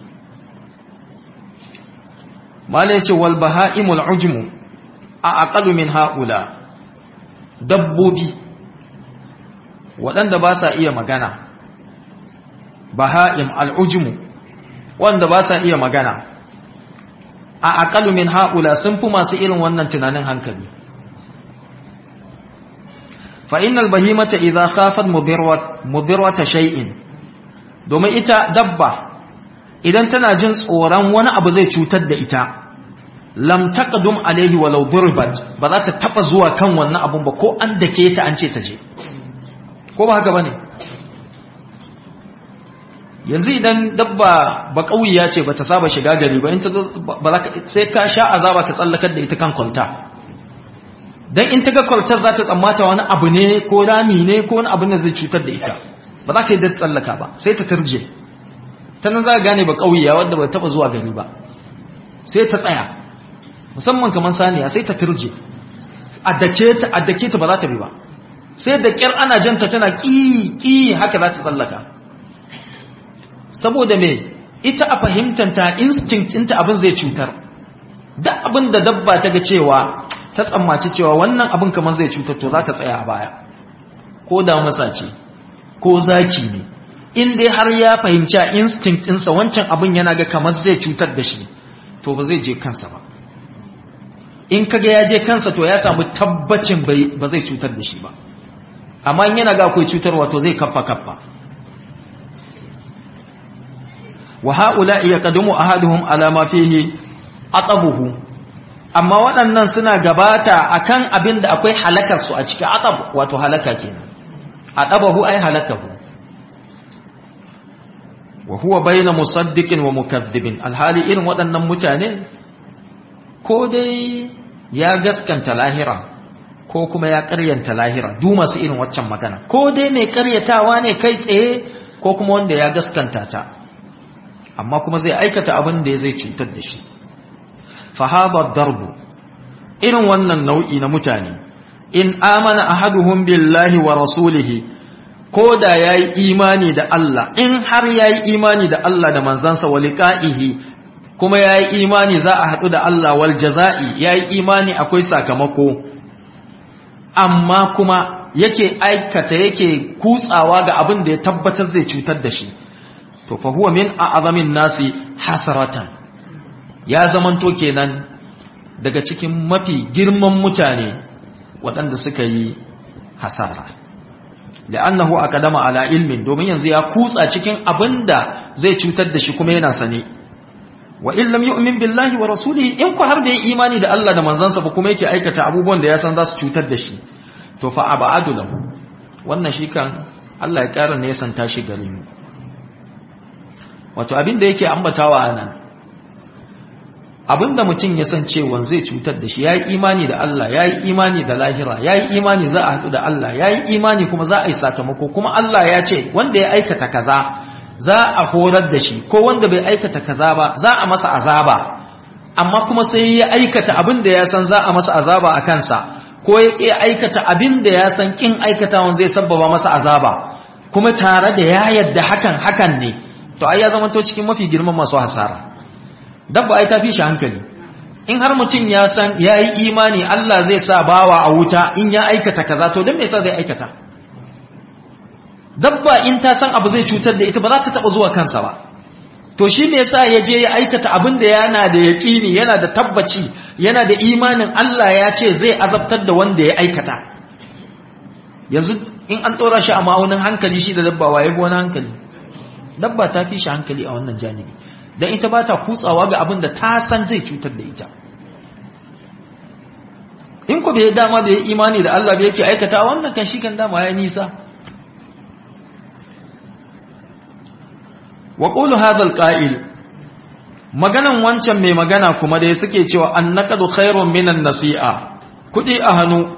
mala yace wal bahaimul ujmu a aqalu min haula dabbobi waɗanda ba sa iya magana baha'im al'ujmu wanda ba sa iya magana a aqalu min haula sun fi masu irin wannan tunanin hankali fa innal bahimata idza khafat mudirrat mudirrata shay'in domin ita dabba idan tana jin tsoron wani abu zai cutar da ita lam taqdum alayhi walau durbat ba za ta taba zuwa kan wannan abun ba ko an dake ta an ce ta je ko ba haka bane yanzu idan dabba ba kauyiya ce bata saba shiga gari ba in ta ba za ka sai ka sha azaba ka tsallakar da ita kan kwalta dan in ta ga kwaltar za ta tsammata wani abu ne ko rami ne ko wani abu ne zai cutar da ita ba za ta yi da tsallaka ba sai ta turje ta nan za ka gane ba kauyiya wadda ba taba zuwa gari ba sai ta tsaya musamman kamar saniya sai ta turje a dake ta a dake ta ba za ta bi ba sai da kyar ana janta tana ƙi ƙi haka za ta tsallaka saboda me ita a fahimtanta instinct ɗinta abin zai cutar duk abin da dabba ta ga cewa ta tsammaci cewa wannan abin kamar zai cutar to za ta tsaya a baya ko da masa ce ko zaki ne in dai har ya fahimci a instinct ɗinsa wancan abin yana ga kamar zai cutar da shi to ba zai je kansa ba in kaga ya je kansa to ya samu tabbacin ba zai cutar da shi ba amma in yana ga akwai cutarwa to zai kaffa kaffa wa haula yaqdamu ahaduhum ala ma fihi atabuhu amma waɗannan suna gabata akan abin da akwai halakar su a cikin atab wato halaka kenan atabahu ay halakahu wa huwa bayna musaddiqin wa mukaththibin alhali irin waɗannan mutane ko dai ya gaskanta lahira ko kuma ya ƙaryanta lahira du masu irin waccan magana ko dai mai ƙaryatawa ne kai tsaye ko kuma wanda ya gaskanta ta amma kuma zai aikata abin da zai cutar da shi fahaba darbu irin wannan nau'i na mutane in amana ahaduhum billahi wa rasulihi ko da ya yi imani da Allah in har ya yi imani da Allah da manzansa wa liqa'ihi kuma ya yi imani za a haɗu da Allah wal jaza'i ya yi imani akwai sakamako amma kuma yake aikata yake kutsawa ga abin da ya tabbatar zai cutar da shi to fa huwa min a'zamin nasi hasaratan ya zamanto kenan daga cikin mafi girman mutane waɗanda suka yi hasara la'annahu aqdama ala ilmin domin yanzu ya kutsa cikin abinda zai cutar da shi kuma yana sane wa in lam yu'min billahi wa rasulihi in ku har bai imani da Allah da manzansa ba kuma yake aikata abubuwan da ya san za su cutar da shi to fa abadu lahu wannan shi kan Allah ya ƙara ne ya santa shi gare mu wato abin da yake ambatawa nan abinda mutum ya san cewa zai cutar da shi ya yi imani da Allah ya yi imani da lahira ya yi imani za a haɗu da Allah ya yi imani kuma za a yi sakamako kuma Allah ya ce wanda ya aikata kaza za a horar da shi ko wanda bai aikata kaza ba za a masa azaba amma kuma sai ya aikata abin da ya san za a masa azaba a kansa ko ya ƙi aikata abin da ya san ƙin aikatawan zai sabbaba masa azaba kuma tare da ya yadda hakan hakan ne to ai ya zama to cikin mafi girman masu hasara dabba ai ta fi shi hankali in har mutum ya san ya yi imani Allah zai sa bawa a wuta in ya aikata kaza to don me yasa zai aikata dabba in ta san abu zai cutar da ita ba za ta taba zuwa kansa ba to shi me yasa ya je ya aikata abin da yana da yaƙini yana da tabbaci yana da imanin Allah ya ce zai azabtar da wanda ya aikata yanzu in an tsora shi a ma'aunin hankali shi da dabba waye wani hankali dabba ta fi shi hankali a wannan janibi don ita ba ta kutsawa ga abin da ta san zai cutar da ita in ku bai dama bai imani da Allah bai yake aikata wannan kan shi kan dama ya nisa wa qulu hadha alqa'il maganan wancan mai magana kuma da suke cewa annaqadu khairun minan nasi'a kudi a hannu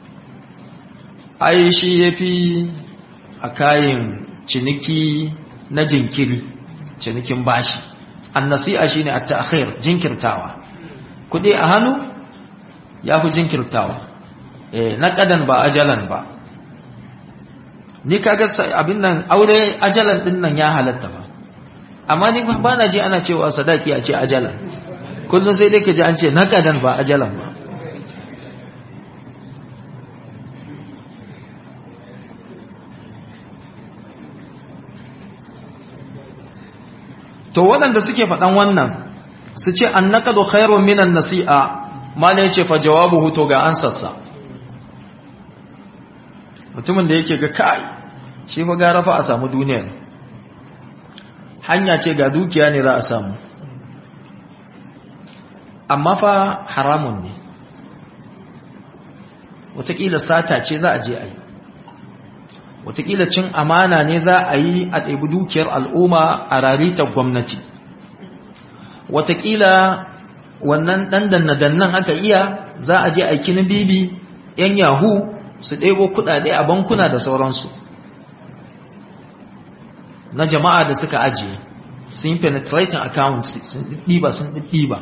ai shi yafi a kayan ciniki na jinkiri cinikin bashi annasi'a shine at-ta'khir jinkirtawa kudi a hannu yafi jinkirtawa eh naqadan ba ajalan ba ni kaga abin nan aure ajalan din nan ya halatta ba amma ni ba na ji ana cewa sadaki a ce ajalan kullum sai dai ka ji an ce naqadan ba ajalan ba to waɗanda suke faɗan wannan su ce an naƙadu khairun minan nasi'a ma ne ce fa jawabu huto ga ansarsa mutumin da yake ga kai shi fa gara fa a samu duniyar hanya ce ga dukiya ne za a samu amma fa haramun ne wataƙila sata ce za a je a yi watakila cin amana ne za a yi a ɗaibi dukiyar al'umma a raritar gwamnati watakila wannan ɗan danna-dannan aka iya za a je aikinin bibi ‘yan yahu su ɗaibo kuɗaɗe a bankuna da sauransu na jama'a da suka ajiye sun yi penetrating accounts sun ɗiba sun ɗiba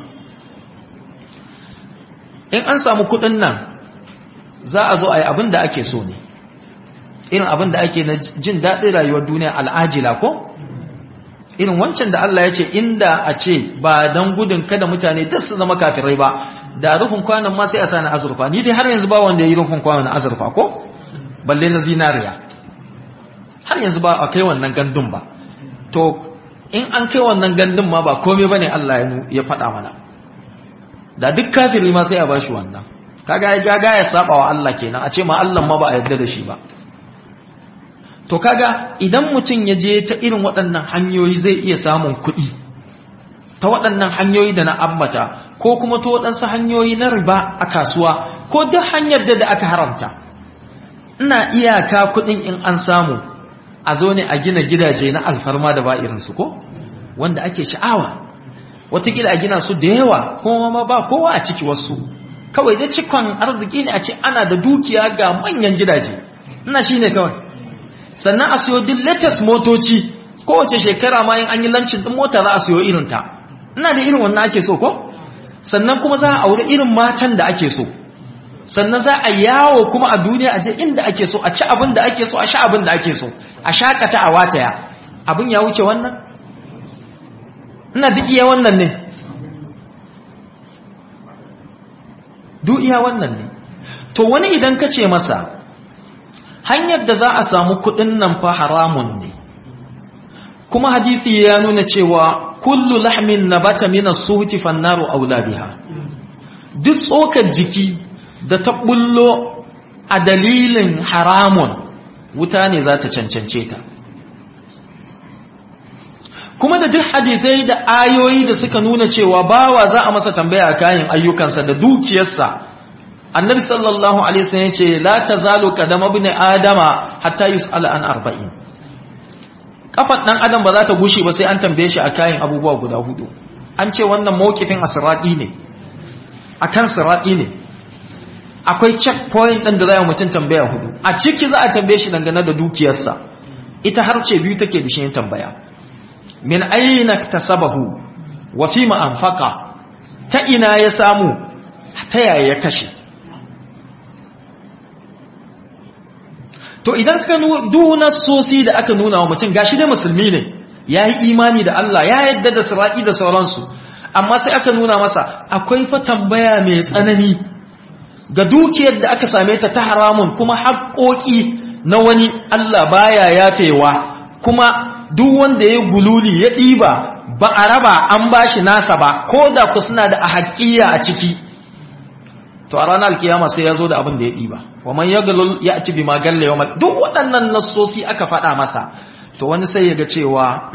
in an samu kuɗin nan za a zo a yi abin da ake so ne irin abin da ake na jin daɗin rayuwar duniya al'ajila ko irin wancan da Allah ya ce inda a ce ba don gudun kada mutane duk su zama kafirai ba da rufin kwanan ma sai a sani azurfa ni dai har yanzu ba wanda ya yi rufin kwanan na azurfa ko balle na zinariya har yanzu ba a kai wannan gandun ba to in an kai wannan gandun ma ba komai bane Allah ya faɗa mana da duk kafiri ma sai a bashi wannan kaga ya gaga ya saba wa Allah kenan a ce ma Allah ma ba a yarda da shi ba to kaga idan mutum ya je ta irin waɗannan hanyoyi zai iya samun kuɗi ta waɗannan hanyoyi da na ambata ko kuma ta waɗansu hanyoyi na riba a kasuwa ko duk hanyar da aka haramta ina iyaka kuɗin in an samu a zo ne a gina gidaje na alfarma da ba irinsu ko wanda ake sha'awa watakila a gina su da yawa kuma ma ba kowa a ciki wasu kawai da cikon arziki ne a ce ana da dukiya ga manyan gidaje ina shi ne kawai sannan a siyo duk latest motoci kowace shekara ma in an yi lancin din mota za a siyo irin ta ina da irin wannan ake so ko sannan kuma za a aure irin matan da ake so sannan za a yawo kuma a duniya a je inda ake so a ci abin da ake so a sha abin da ake so a shakata a wataya abin ya wuce wannan ina duk iya wannan ne duk iya wannan ne to wani idan ka ce masa hanyar da za a samu kudin nan fa haramun ne kuma hadithi ya nuna cewa kullu lahmin nabata min as-suhti fannaru aula biha duk tsokar jiki da ta bullo a dalilin haramun wuta ne za ta cancance ta kuma da duk hadithai da ayoyi da suka nuna cewa bawa za a masa tambaya a kayan ayyukansa da dukiyarsa annabi sallallahu alaihi wasallam yace la tazalu qadama ibn adama hatta yus'ala an arba'in kafan dan adam ba za ta gushe ba sai an tambaye shi a kayan abubuwa guda hudu an ce wannan mawqifin asraqi ne akan sirati ne akwai checkpoint din da za mutum tambaya hudu a ciki za a tambaye shi dangane da dukiyarsa ita har ce biyu take da shi tambaya min aina tasabahu wa fima anfaqa ta ina ya samu ta yaya ya kashe to idan ka duna sosi da aka nuna wa mutum gashi da musulmi ne ya yi imani da Allah ya yadda da siraki da sauransu amma sai aka nuna masa akwai fa tambaya mai tsanani ga dukiyar da aka same ta ta haramun kuma haƙoƙi na wani Allah baya yafewa kuma duk wanda ya gululi ya ɗiba ba a raba an bashi nasa ba ko da ku suna da ahaqiyya a ciki to a ranar alkiyama sai ya zo da abin da ya ɗiba wa man yaglul ya'ti bima galla yawmal duk waɗannan nassosi aka faɗa masa to wani sai ya ga cewa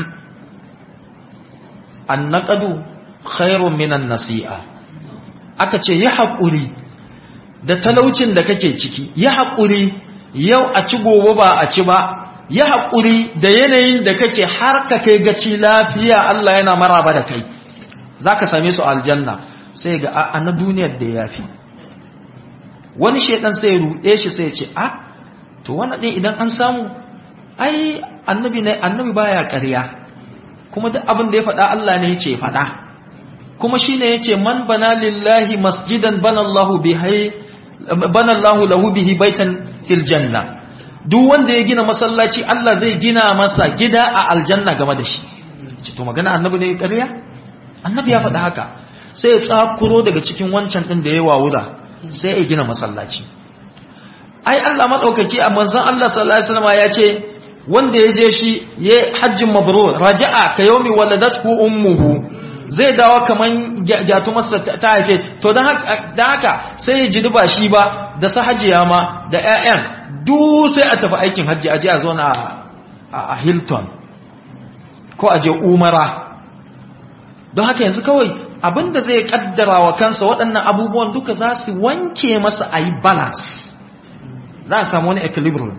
annaqadu khairun minan nasi'a aka ce yi haƙuri da talaucin da kake ciki yi haƙuri yau a ci gobe ba a ci ba yi haƙuri da yanayin da kake har ka kai gaci lafiya Allah yana maraba da kai za ka same su aljanna sai ga a na duniyar da ya fi wani shaidan sai ruɗe shi sai ce a to wani ɗin idan an samu ai annabi ne annabi baya ƙarya kuma duk abin da ya faɗa Allah ne yace faɗa kuma shine yace man bana lillahi masjidan bana Allahu bihi bana Allahu lahu bihi baitan fil janna duk wanda ya gina masallaci Allah zai gina masa gida a aljanna game da shi ce to magana annabi ne ƙarya annabi ya faɗa haka sai ya tsakuro daga cikin wancan din da ya wawura sai ya gina masallaci ai Allah madaukaki a manzon Allah sallallahu alaihi wasallam ya ce wanda ya je shi ya hajjin mabrur raja'a ka yawmi waladathu ummuhu zai dawo kaman masa ta haife to dan haka dan haka sai ya ji ba shi ba da sahajiya ma da ƴaƴan duk sai a tafi aikin hajji aje a zauna a Hilton ko aje Umara don haka yanzu kawai abinda zai kaddara wa kansa waɗannan abubuwan duka za su wanke masa ayi balance za a samu wani equilibrium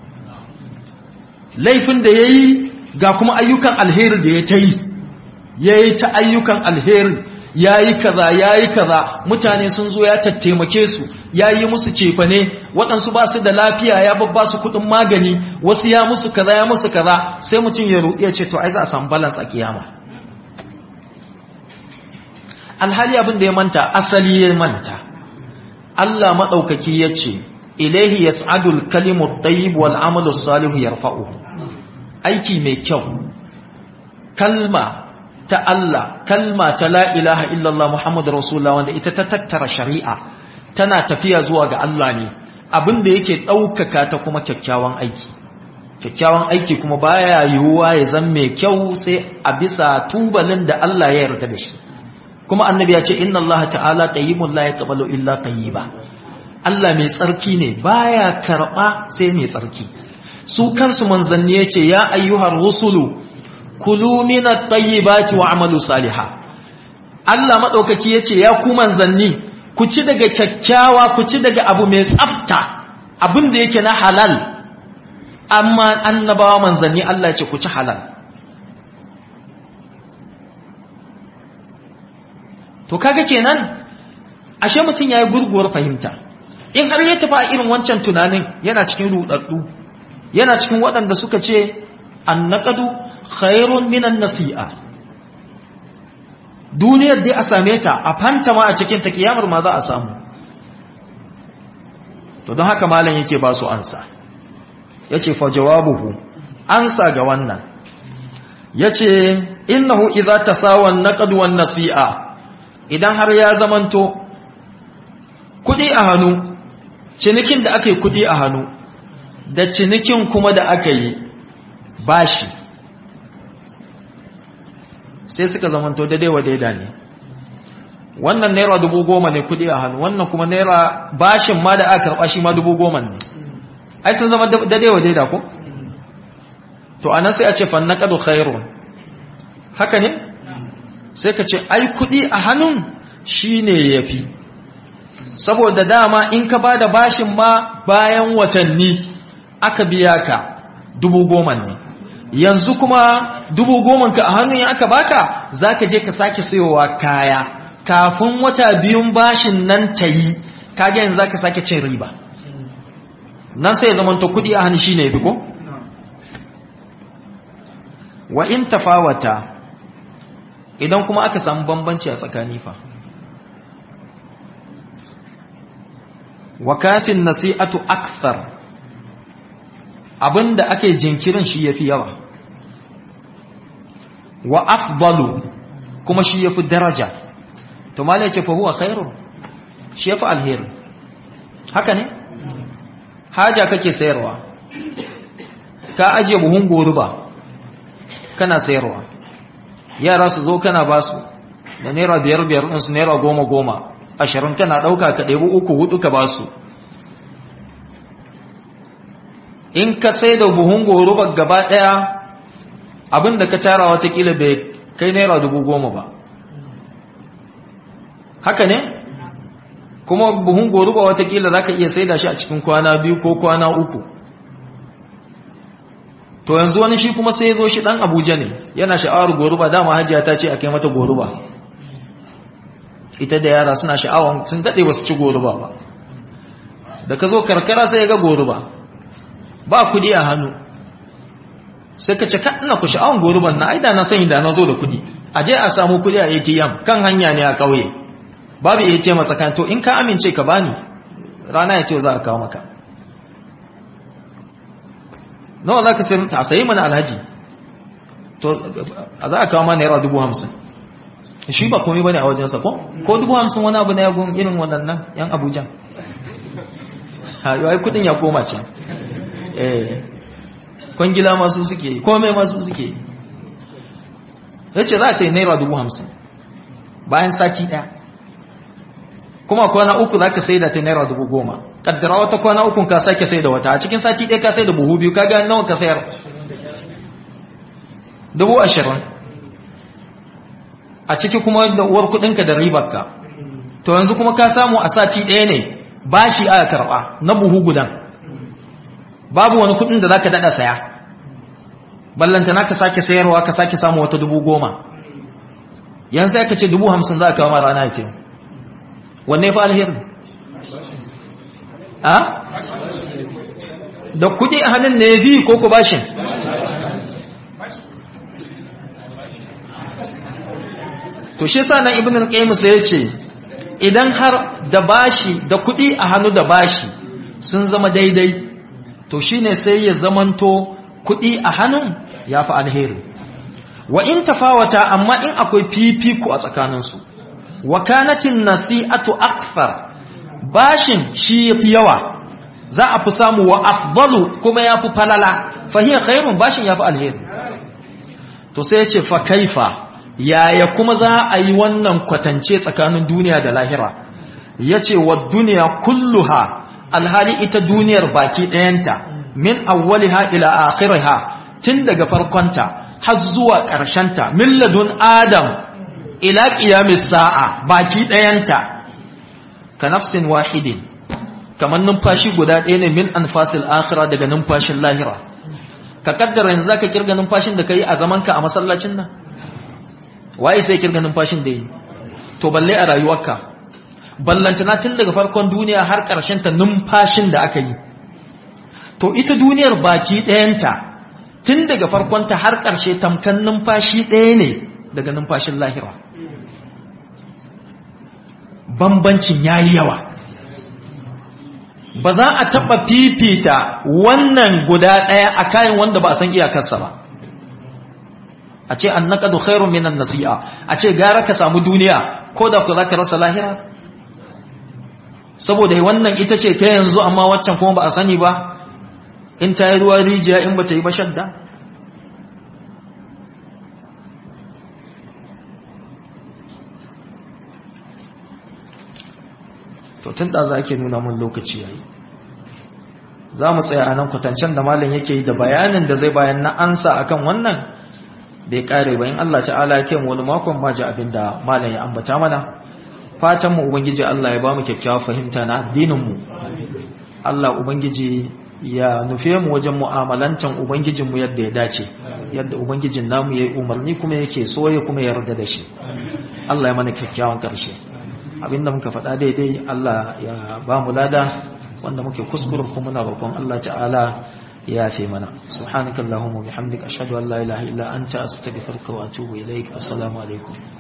laifin da ya yi ga kuma ayyukan alheri da ya ta yi ya yi ta ayyukan alheri ya yi kaza ya yi kaza mutane sun zo ya tattaimake su ya yi musu cefane waɗansu ba su da lafiya ya babba su kuɗin magani wasu ya musu kaza ya musu kaza sai mutum ya ruɗe ce to ai za a samu balance a kiyama alhali abin da ya manta asali ya manta Allah maɗaukaki ya ce ilaihi yas'adul kalimut tayyib wal amalu salihu yarfa'uhu aiki mai kyau kalma ta Allah kalma ta la ilaha illallah muhammadur rasulullah wanda ita ta tattara shari'a tana tafiya zuwa ga Allah ne abinda yake daukaka ta kuma kyakkyawan aiki kyakkyawan aiki kuma baya yiwuwa ya zama mai kyau sai a bisa tubalin da Allah ya yarda da shi kuma annabi ya ce inna Allah ta'ala tayyibun la yaqbalu illa tayyiba Allah mai tsarki ne baya karba sai mai tsarki su kansu manzanni yace ya ayyuhar rusulu kulu minat tayyibati wa'malu salihan Allah madaukaki yace ya ku manzanni ku ci daga kyakkyawa ku ci daga abu mai tsafta abin da yake na halal amma annabawa manzanni Allah yace ku ci halal to kaga kenan ashe mutum yayi gurguwar fahimta in har ya tafi a irin wancan tunanin yana cikin rudaddu yana cikin waɗanda suka ce annaqadu khairun minan nasi'a duniyar dai a same ta a fanta ma a cikin ta kiyamar ma za a samu to don haka malam yake ba su ansa yace fa jawabuhu ansa ga wannan yace innahu idza tasawa an-naqd wan nasi'a idan har ya zamanto kudi a hannu cinikin da aka yi kudi a hannu da cinikin kuma da aka yi bashi sai suka zamanto daidai wa daida ne wannan naira dubu goma ne kudi a hannu wannan kuma naira bashin ma da aka karɓa shi ma dubu goma ne ai sun zama daidai wa daida ko to anan sai a ce fannaqadu khairun haka ne sai ka ce ai kudi a hannun shine yafi saboda dama in ka bada bashin ma bayan watanni aka biya ka dubu goma ne yanzu kuma dubu goma ka a hannun ya aka baka zaka je ka sake sayowa kaya kafin wata biyun bashin nan ta yi kage yanzu zaka sake cin riba nan sai ya zamanta kudi a hannu shine yafi ko wa in tafawata idan kuma aka samu bambanci a tsakani fa wakatin nasi'atu akthar abinda ake jinkirin shi yafi yawa wa afdalu kuma shi yafi daraja to malai ce fa huwa khairu shi yafi alheri haka ne haja kake sayarwa ka ajiye buhun goruba kana sayarwa yara su zo kana ba su da naira biyar biyar ɗinsu naira goma goma ashirin kana ɗauka ka ɗebi uku hudu ka ba su in ka sai da buhun goruba gaba ɗaya abinda ka tara watakila bai kai naira dubu goma ba haka ne kuma buhun goruba watakila za ka iya sai da shi a cikin kwana biyu ko kwana uku to yanzu wani shi kuma sai ya zo shi dan abuja ne yana sha'awar goruba dama hajiya ta ce a kai mata goruba ita da yara suna sha'awar sun daɗe ba su ci goruba ba da ka zo karkara sai ya ga goruba ba kudi a hannu sai ka ce ka ina ku sha'awar goruban na aida na sani da na zo da kudi a je a samu kudi a atm kan hanya ne a ƙauye babu atm a tsakan to in ka amince ka bani rana ya ce za a kawo maka nawa za ka sayar ta sayi mana alhaji to a za a kawo mana naira dubu hamsin shi ba komai bane a wajensa ko ko dubu hamsin wani abu na ya gun irin waɗannan yan abuja ha yawai kudin ya koma ce eh kwangila masu suke komai masu suke ya ce za a sayi naira dubu hamsin bayan sati ɗaya kuma kwana uku za ka sai da ta naira dubu goma kaddara wata kwana uku ka sake sai da wata a cikin sati ɗaya ka sai da buhu biyu ka ga nawa ka sayar dubu ashirin a ciki kuma da uwar kuɗinka da ribarka to yanzu kuma ka samu a sati ɗaya ne bashi aka karɓa na buhu gudan babu wani kuɗin da za ka daɗa saya ballantana ka sake sayarwa ka sake samu wata dubu goma yanzu ya ka ce dubu hamsin za a kawo ma rana ya ce wanne fa alheri a da kudi a hannun ne fi ko ku bashin to shi sa nan ibn al-qayyim sai ya ce idan har da bashi da kudi a hannu da bashi sun zama daidai to shine sai ya zamanto kudi a hannun yafi alheri wa in tafawata amma in akwai fifiko a tsakaninsu wa kanatin nasi'atu akthar bashin shi yafi yawa za a fi samu wa afdalu kuma yafi falala fa hiya khairun bashin yafi alheri to sai ya ce fa kaifa yaya kuma za a yi wannan kwatance tsakanin duniya da lahira yace wa duniya kulluha alhali ita duniyar baki ɗayanta min awwaliha ila akhiriha tun daga farkonta har zuwa ƙarshenta min ladun adam ila ƙiyamis sa'a baki ɗayanta ka nafsin wahidin kamar numfashi guda ɗaya ne min anfasil akhira daga numfashin lahira ka kaddara yanzu zaka kirga numfashin da kai a zamanka a masallacin nan waye sai kirga numfashin da yi to balle a rayuwarka ballantana tun daga farkon duniya har ƙarshen ta numfashin da aka yi to ita duniyar baki ɗayanta tun daga farkonta har ƙarshe tamkan numfashi ɗaya ne daga numfashin lahira bambancin ya yi yawa ba za a taɓa fifita wannan guda ɗaya a kayan wanda ba a san iyakarsa ba a ce an naƙadu khairun minan nasi'a a ce gara ka samu duniya ko da ku za ka rasa lahira saboda wannan ita ce ta yanzu amma waccan kuma ba a sani ba in ta yi ruwa rijiya in ba ta yi ba shadda to tun da za ke nuna mun lokaci yayi za mu tsaya a nan kwatancen da malam yake yi da bayanin da zai bayan na ansa akan wannan bai kare ba in Allah ta'ala ya mu wani makon ma ji abin da malam ya ambata mana fatan mu ubangiji Allah ya ba mu kyakkyawar fahimta na addinin mu Allah ubangiji ya nufe mu wajen mu'amalantan ubangijin mu yadda ya dace yadda ubangijin namu yayi umarni kuma yake so ya kuma yarda da shi Allah ya mana kyakkyawan karshe abinda muka faɗa daidai Allah ya ba mu lada wanda muke kuskuren kuma muna roƙon Allah ta'ala ya fi mana subhanakallahumma bihamdika ashhadu an la ilaha illa anta astaghfiruka wa atubu ilaik assalamu alaikum